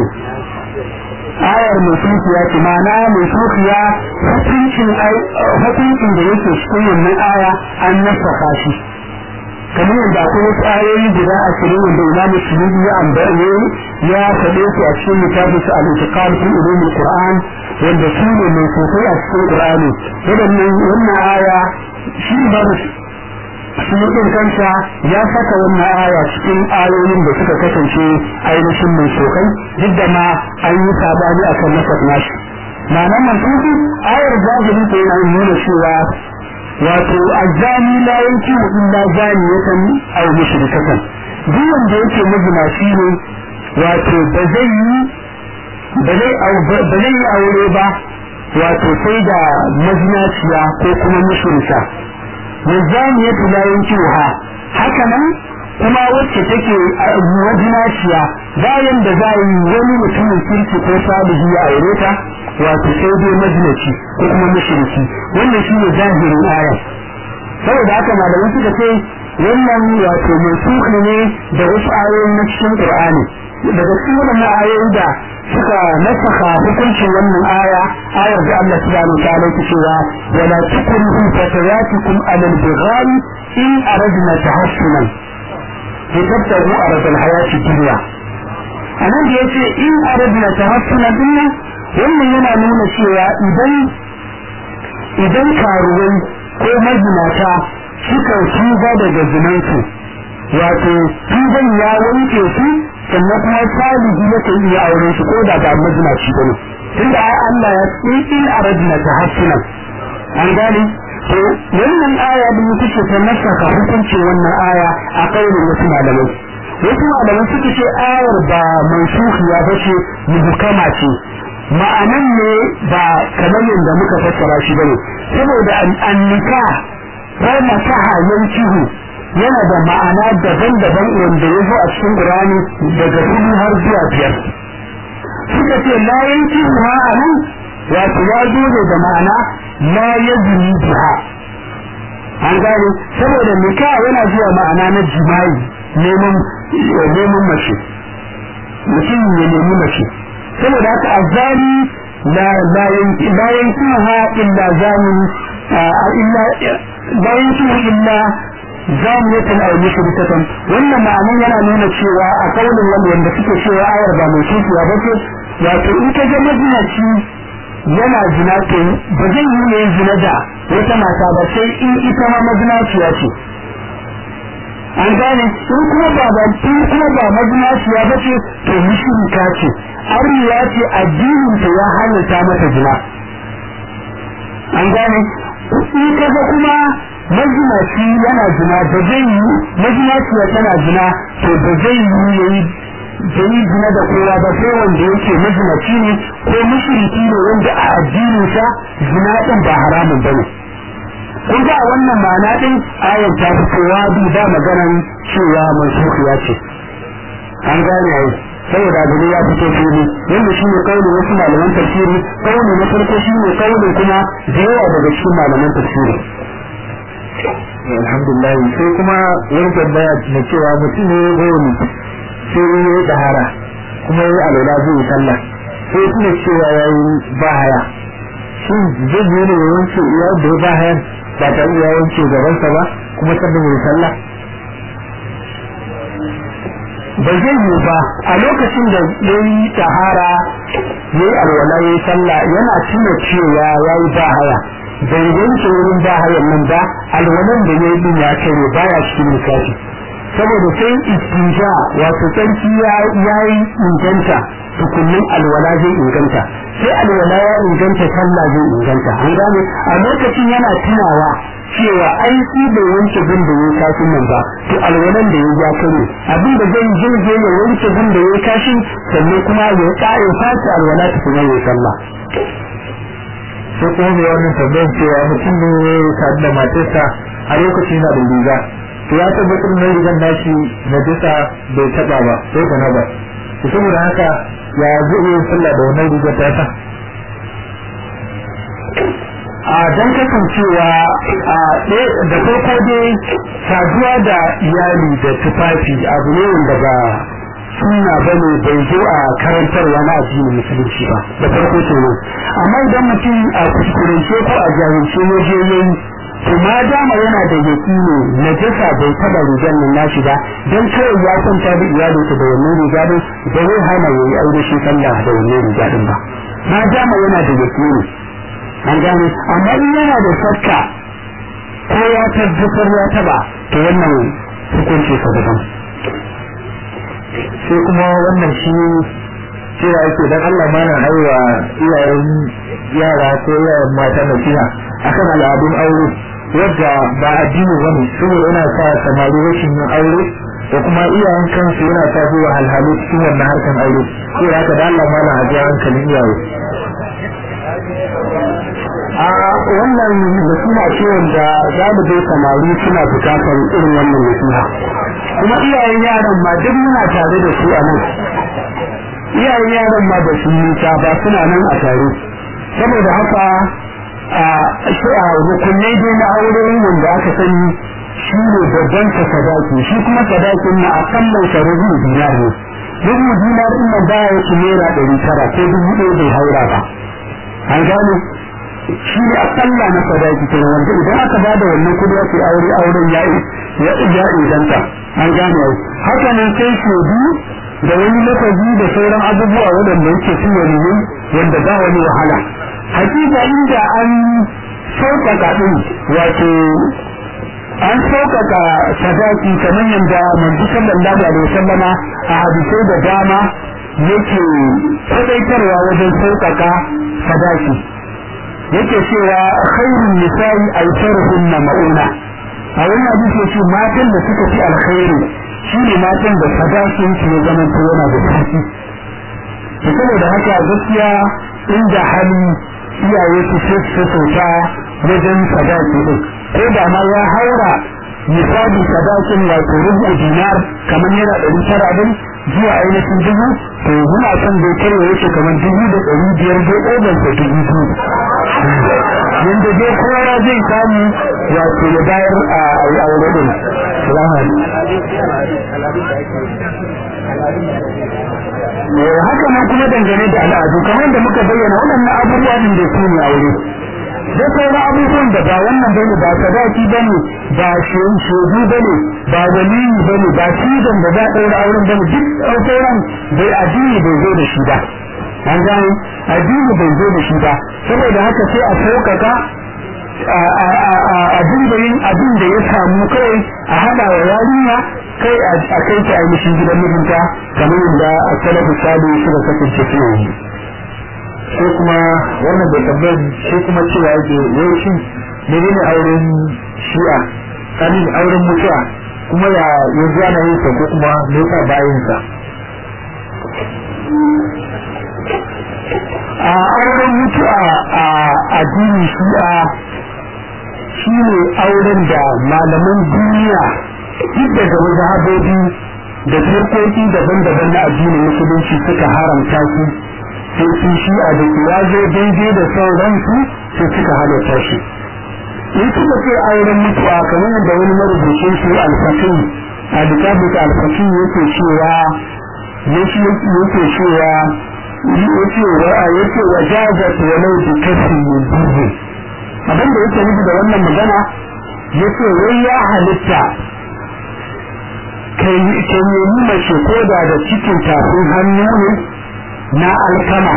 ayar mai sukiya ce ma'ana mai sukiya hukuncin hukuncin da yake cikin wannan aya an nasaka shi kamar yadda akwai wasu ayoyi guda ashirin wanda imam shiridi ya ambaye ya faɗe su a cikin littafin su al-itiqad fi ulum al-qur'an wanda su ne mai sosai a cikin qur'ani wadannan wannan aya shi ba shi ɗin kansa ya saka wannan aya cikin ayoyin da suka kasance ainihin mai sokai duk da ma an yi sabani a kan nasar nashi ma'anar mantuki ayar zahiri ta yana nuna cewa wato azzani la yanki illa zaniyatan aw mushrikatan duk wanda yake mazinaci ne wato ba zai yi ba zai yi aure ba wato sai da mazinaciya ko kuma mushrika والزانية لا ينكوها hakanan kuma wacce take wajinaciya bayan da za yi wani mutumin kirki ko salihi ya aure ta wato sai dai majinaci ko kuma mushriki wannan shi ne zahirin aya saboda haka malamai suka ce wannan wato mansuhi ne da wasu ayoyi na cikin qur'ani daga cikin wannan ayoyi da suka nasaka hukuncin wannan aya ayar da Allah subhanahu wa ta'ala ke cewa wala tukrihu fatayatikum alal bighal in aradna tahassunan litabtagu arad al hayati dunya anan da yace in aradna tahassunan dinna wannan yana nuna cewa idan idan karuwai ko mazinata suka tuba daga zinansu wato tuban ya wanke su sannan kuma salihi yake iya auren shi ko da ba mazinaci bane tunda ai Allah ya ce in aradna tahassuna an gane to wannan aya din take ta nasaka hukuncin wannan aya a kaulin wasu malamai wasu malamai suka ce ayar ba mansukhiya bace muhkama ce ma'anan ne ba kamar yadda muka fassara shi bane saboda annika ko masaha yankihu yana da ma'ana daban-daban wanda ya zo a cikin Qur'ani daga hudu har zuwa biyar suka ce la yanki ha anan wato ya zo ne da ma'ana la yazni biha an gane saboda nika yana zuwa ma'ana na jima'i neman neman mace mutum ya nemi mace saboda haka azzani la la yankiha illa zani illa la yankihu illa zaniyatan aw mushrikatan wannan ma'anan yana nuna cewa a kaulin wanda wanda suke cewa ayar ba mai kishiya ba ce wato in ka ga mazinaci yana zina to ba zai yi ne zina da wata mata ba sai in ita ma mazinaciya ce an gane in kuma ba ba in kuma ba mazinaciya ba ce to mushrika ce arniya ce addinin ta ya halatta mata zina an gane in kaga kuma mazinaci yana zina ba zai yi mazinaciya tana zina to ba zai yi yayi da yi zina da kowa ba sai wanda yake mazinaci ne ko mushriki ne wanda a addinin sa zina din ba haramun bane kun ga wannan ma'ana din ayar ta fitowa bi ba maganan cewa mansukhiya ce an gane ai saboda abu ya fito fili yanda shi ne kaulin wasu malaman tafsiri kauli na farko shi ne kaulin kuma da yawa daga cikin malaman tafsiri alhamdulillah sai kuma wani tambaya na cewa mutum ne goni sai ya yi dahara kuma ya yi alwala zai yi sallah sai kuma cewa ya yi bahaya shin zai yi ne ya wanke iya da ya bahayan ba tare da ya wanke gabansa ba kuma sannan ya yi sallah ba zai yi ba a lokacin da ya yi tahara ya yi alwala ya yi sallah yana tuna cewa ya yi bahaya bai wanke wurin bahayan nan ba alwalan da ya yi din ya kare baya cikin lissafi saboda sai istinja wato tsarki ya yi inganta tukunin alwala zai inganta sai alwala ya inganta sallah zai inganta an gane a lokacin yana tunawa cewa ai shi bai wanke gun da ya kashin nan ba to alwalan da ya ja kare abin da zai je je ya wanke gun da ya kashin sannan kuma ya kare fata alwala tukuna ya sallah sai kuma mai wannan tambayar cewa mutum ne ya sadu da matarsa a lokacin na da riga to ya tabbatar na rigan nashi na jisa bai taba ba sai da na ba to saboda haka ya zai iya sallah da wannan rigar ta sa a don kasancewa a da farko dai saduwa da iyali da tufafi abu ne wanda ba sunna bane bai zo a karantarwa na addinin musulunci ba da farko kenan amma idan mutum a kuskurance ko a jahilce ya je yayi to ma dama yana da yakini najasa bai taba rigar nan nashi ba dan kawai ya kwanta da iyalinsa da wannan riga din da zai hana yayi aure shi sallah da wannan riga din ba ma dama yana da yakini an gane amma in yana da shakka ko ya tabbatar ya taba to wannan hukunci sa daban sai kuma wannan shi cewa yake dan Allah mana haiwa iyayen yara ko iyayen mata nasiha akan al'adun aure wadda ba addini bane saboda yana sa samari rashin yin aure da kuma iyayen kansu yana sa su wahalhalu cikin wannan harkan aure sai haka da Allah mana a ji hankalin iyaye a wannan nasiha ce wanda za mu dai samari suna bukatar irin wannan nasiha kuma iyayen yaran ma duk muna tare da su a nan iyayen yaran ma da su nisa ba suna nan a tare saboda haka a rukunai dai na aure wanda aka sani shi ne babban ka sadaki shi kuma sadakin na akallan sa rubu dinar ne rubu dinar din nan baya yake naira ɗari tara ko dubu ɗaya bai haura ba an gane shi ne akalla na sadaki kenan wanda idan aka bada wannan kudi ake aure auren ya ya ya inganta an gane ai haka nan sai shodu da wani lafazi da sauran abubuwa waɗanda yake su wani wanda ba wani wahala hakika inda an sauƙaƙa ɗin wato an sauƙaƙa sadaki kamar yadda manzo sallallahu alaihi wasallama a hadisai da dama yake kwadaitarwa wajen sauƙaƙa sadaki yake cewa khairun nisa'i aisaruhunna ma'una a wannan hadisi yace matan da suka fi alkhairi shine matan da sadakin su ya zama to yana da sauki to saboda haka gaskiya inda hali iyaye su ce su sauta wajen sadaki din ko da ma ya haura misali sadakin wato rubu dinar kamar yana ɗari tara din zuwa ainihin dubu to muna son bai karya yake kamar dubu da ɗari biyar dai ɗogon sa dubu biyu yanda dai kowa zai samu wato ya bayar a yi aure din haka nan kuma dangane da al'adu kamar da muka bayyana waɗannan abubuwa din da su ne aure da sauran abubuwan da ba wannan bane ba sadaki bane ba shedu bane ba waliyi bane ba cizon da za a ɗaura auren bane duk sauran bai addini bai zo da shi ba an gane addini bai zo da shi ba saboda haka sai a sauƙaƙa a dinga yin abin da ya samu kawai a haɗa wa yarinya kai a kai ta ainihin gidan mijinta kamar yadda a salafu sadu suka kasance suna yi sai kuma wannan bai tambayar sai kuma cewa yake wai shin menene auren shi'a kanin auren mutuwa kuma ya yanzu ana yin sa ko kuma me yasa bayan sa a auren mutuwa a addinin shi'a shine auren da malaman duniya duk daga mazhabobi da turkoki daban-daban na addinin musulunci suka haramta su sai su shi'a da su ya zo daidai da sauransu sai suka halatta shi in suka ce auren mutuwa kamar yadda wani marubucin su alfakin a littafin alfakin yake cewa yake cewa yake wa yake wa jazat walau bi kasri min dubu abin da yake nufi da wannan magana yace wai ya halitta kai kai nemi mace ko da da cikin tafin hannu ne na alkama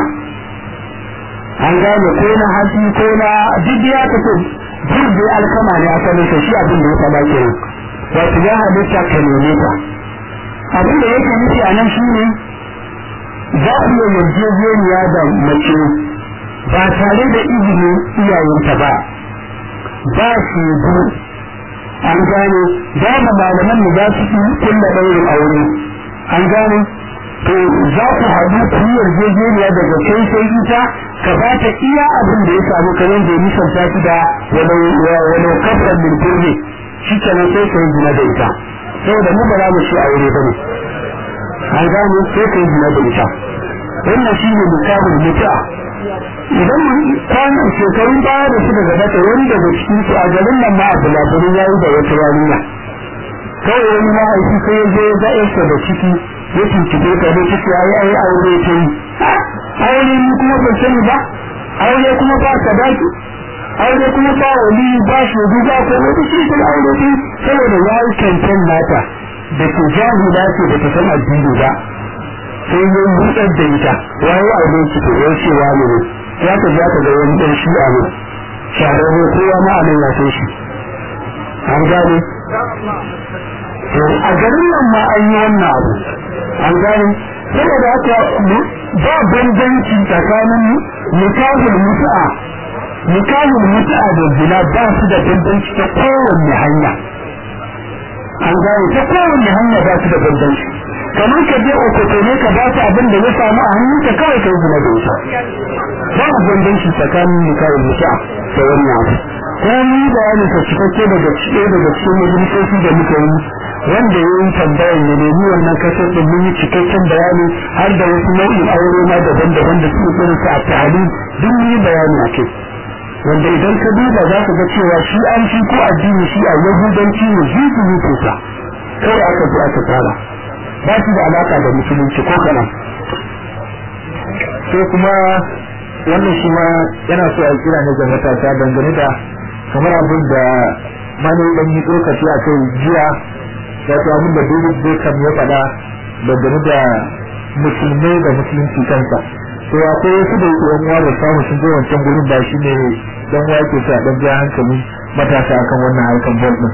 an gane ko na hatsi ko na duk ya kace jirgin alkama ne asalin ka shi abin da ya faɗa ke wato ya halitta ka neme ta abin da yake nufi a nan shi ne za ku yi yarjejeniya da mace ba tare da izinin iyayenta ba ba shi an gane za mu malaman mu za su kulla ɗaurin aure an gane to za ku haɗu ku yi yarjejeniya daga kai sai ita ka ba ta iya abin da ya samu ka yanzu ya nisanta shi da walau kafar min birni shi kenan sai ka yi zina da ita saboda mu ba za mu ci aure ba ne an gane sai ka yi zina da ita wannan shi ne misalin mutu'a idan kwanan shekarun baya da suka gabata wani daga cikin su a garin nan ma abu labarin ya yi da wata yarinya kawai wani mahaifi sai ya zo ya ga yarsa da ciki ya tuntube ka da ciki ai ai aure ta yi aure ni kuma ban sani ba aure kuma ba sadaki aure kuma ba wali ba shaidu ba ko wata shi kuma aure ta saboda ya yi kankan nata da ke jahila ce da ta san addini ba sai ya buɗar da ita waye aure ki to yau cewa ne ya ka ja ka ga wani ɗan shi'a ne shahararre kowa ma a nan ya san shi an gane to a garin nan ma an yi wannan abu an gane saboda haka ba bambanci tsakanin nikahul mutu'a nikahul mutu'a da zina ba su da bambanci ta kowanne hanya an gane ta kowanne hanya ba su da bambanci kamar ka je okoto ne ka ba ta abin da ya samu a hannunka kawai kai zina da ita ba a bambanci tsakanin nikahul mutu'a da wannan abu ko ni bayanin ka cikakke daga cikin daga cikin majalisoci da muka yi wanda ya yi tambayar ya nemi wannan kasar din mun yi cikakken bayani har da wasu nau'in aure ma daban-daban da suke irin su a tahali duk mun yi bayani a kai wanda idan ka duba za ka ga cewa shi an shi ko addini shi a yahudanci ne zuzu ne ko sa kawai aka zo aka tsara ba shi da alaka da musulunci ko kanan sai kuma wannan shi ma yana so a kira ne ga matasa dangane da kamar abin da mani dan yi tsokaci a kai jiya wato abin da David Beckham ya faɗa dangane da musulmai da musulunci kansa to akwai wasu da yake yan uwa da samu sun je wancan gurin ba shi ne dan uwa ke sa dan ja hankali matasa akan wannan harkan ball din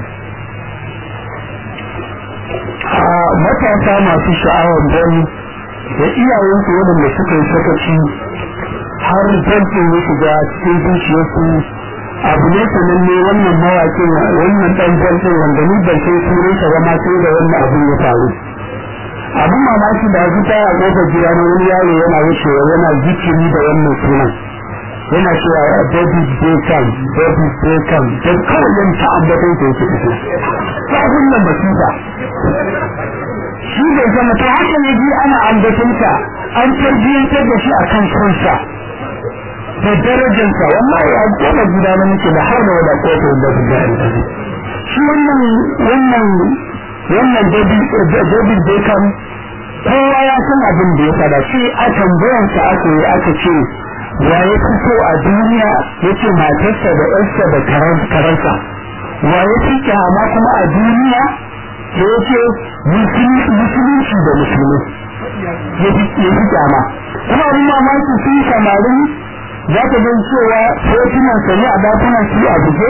matasa masu sha'awar ball da iyayensu waɗanda suka yi sakaci har bankin ya shiga cikin zuciyarsu abu ne sananne wannan mawaƙin wannan ɗan bankin wanda ni ban sai sunan sa ba ma sai da wannan abin ya faru abin mamaki da aka ta a kofar gida na wani yaro yana wucewa yana zikiri da wannan sunan yana cewa David Beckham David Beckham don kawai yan ta ambaton ta yake fito ta wannan masifa shi bai zama ta haka ne ji ana ambaton ta an tarbiyyantar da shi akan kansa da darajarsa wallahi a goma gida na muke da har da wada kotu da su da shi wannan wannan wannan David Beckham kowa ya san abin da ya fada shi a tambayarsa aka yi aka ce wa ya fito a duniya ya ce matarsa da ƴarsa da karansa wa ya fi kyama kuma a duniya da ya ce musulunci da musulmi ya fi kyama kuma abin mamaki sun samarin za ka gan cewa hotunan sani a dakunan su a buge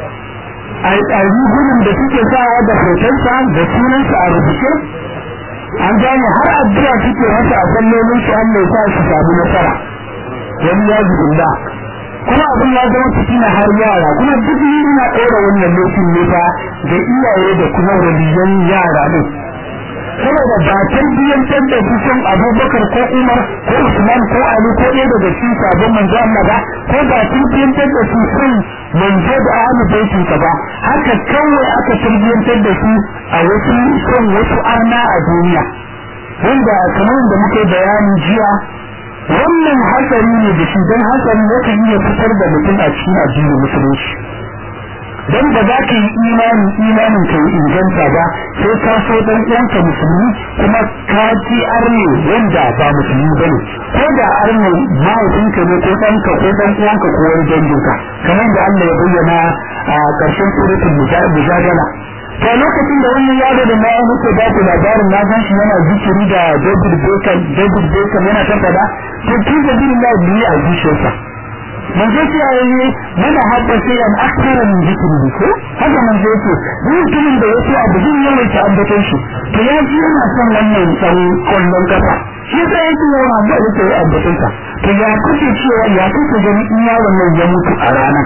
a rigunan da suke sawa da hotonsa da sunansa a rubuce an gane har addu'a suke masa a sallolin su an mai sa su samu nasara wani ya zubinda kuma abin ya zama fitina har yara kuma duk na ɗora wannan lokacin ne fa da iyaye da kuma waliyan yara ne saboda ba tarbiyyantar da su son abubakar ko umar ko usman ko ali ko ɗaya daga cikin sabon manzo Allah ba ko ba tarbiyyantar da su son manzo da ahlu baitin ka ba haka kawai aka tarbiyyantar da su a wasu son wasu arna a duniya wanda kamar da muke bayani jiya wannan hatsari ne da shi don hatsari yakan iya fitar da mutum a cikin addinin musulunci dan ba za ka yi imani imanin ka yi inganta ba sai ka so dan uwanka musulmi kuma ka ji arne wanda ba musulmi bane ko da arne mahaifinka ne ko ɗanka ko dan uwanka ko wani danginka kamar da Allah ya bayyana a ƙarshen suratul mujadala to lokacin da wannan yaro da na muke ba ku labarin na san shi yana zikiri da David Beckham David Beckham yana ta fada to tun da bin Allah biyu a zuciyarsa manzo ce yayi mana hadda sai an akthara min zikri ko haka manzo ce duk mutumin da yake abu din yawan ta ambaton shi to ya ji yana son wannan san kullun kafa shi sai yake yawan abu da yake ambaton sa to ya kuke cewa ya kuke gani in yaron nan ya mutu a ranar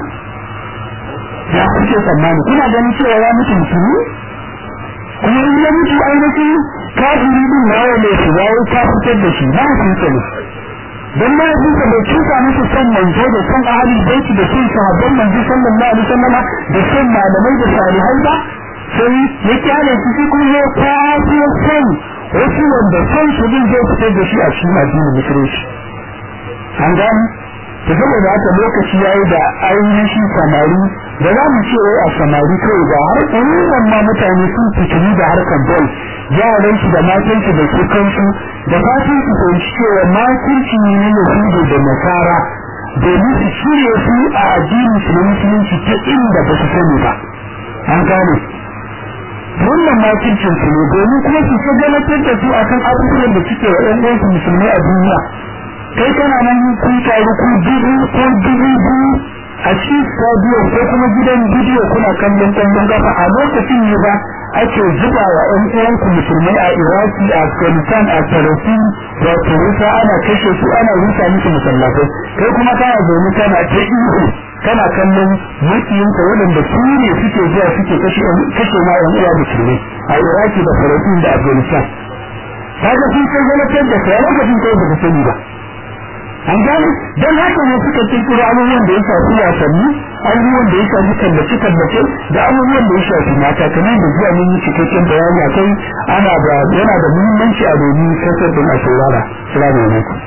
ya kuke tsammani kuna ganin cewa ya mutu musulmi kuma in ya mutu ainihin kafiri din nawa ne su yayi ka fitar da shi na hukunta ne dan ma yanzu da bai cuta musu son manzo da son ahli baiti da son sahabban manzo sallallahu alaihi wasallam da son malamai da salihai ba sai ya kyale su shi kuma ya kwafi son wasu wanda son su din zai fitar da shi a cikin addinin musulunci an gani ta saboda haka lokaci yayi da ainihin samari da za mu ce a samari kawai da har ɗaruran ma mutane sun fitini da harkar bol yaran su da matan su da su kansu da fatan su fahimci cewa makirci ne na yahudu da nasara domin su shirya su a addinin su na musulunci ta inda ba su sani ba an gane wannan makircin su ne domin kuma su shagalatar da su akan abubuwan da suke wa ɗan uwansu musulmai a duniya kai kana nan kun taru ku dubu ko dubu biyu a cikin stadium ko kuma gidan bidiyo kuna kallon kwallon kafa a lokacin ne ba ake zuba wa ɗan uwanku musulmai a iraki a afghanistan a palestine da turusa ana kashe su ana rusa musu masallatai kai kuma kana zaune kana ta ihu kana kallon makiyinka waɗanda su ne suke zuwa suke kashe ma ɗan uwa musulmai a iraki da palestine da afghanistan kaga sun kai zalatar da kai a lokacin kai baka sani ba an gane don haka ne suka kirkiro abubuwan da ya shafi wasanni abubuwan da ya shafi kallace kallace da abubuwan da ya shafi mata kamar da zuwa mun yi cikakken bayani akai ana da yana da muhimmanci a domin kasar din a saurara salamu alaikum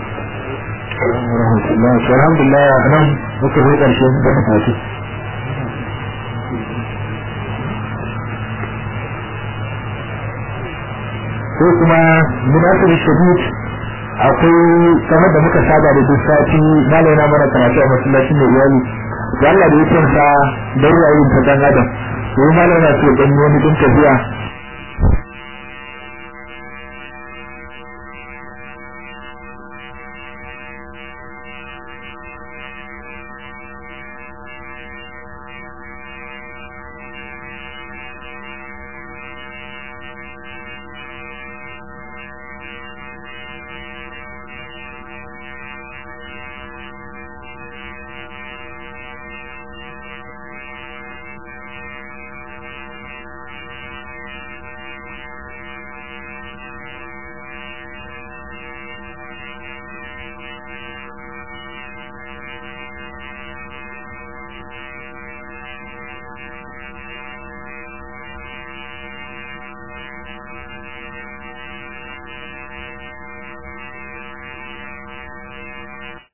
alhamdulillah nan muka zo karshen da mutane ko kuma munasir shadid akwai kamar da muka saba da duk sati malai na mana karatu a masallacin da iyali da Allah da yake sa da ruwayin ta dan adam to malai na ce dan wani din tafiya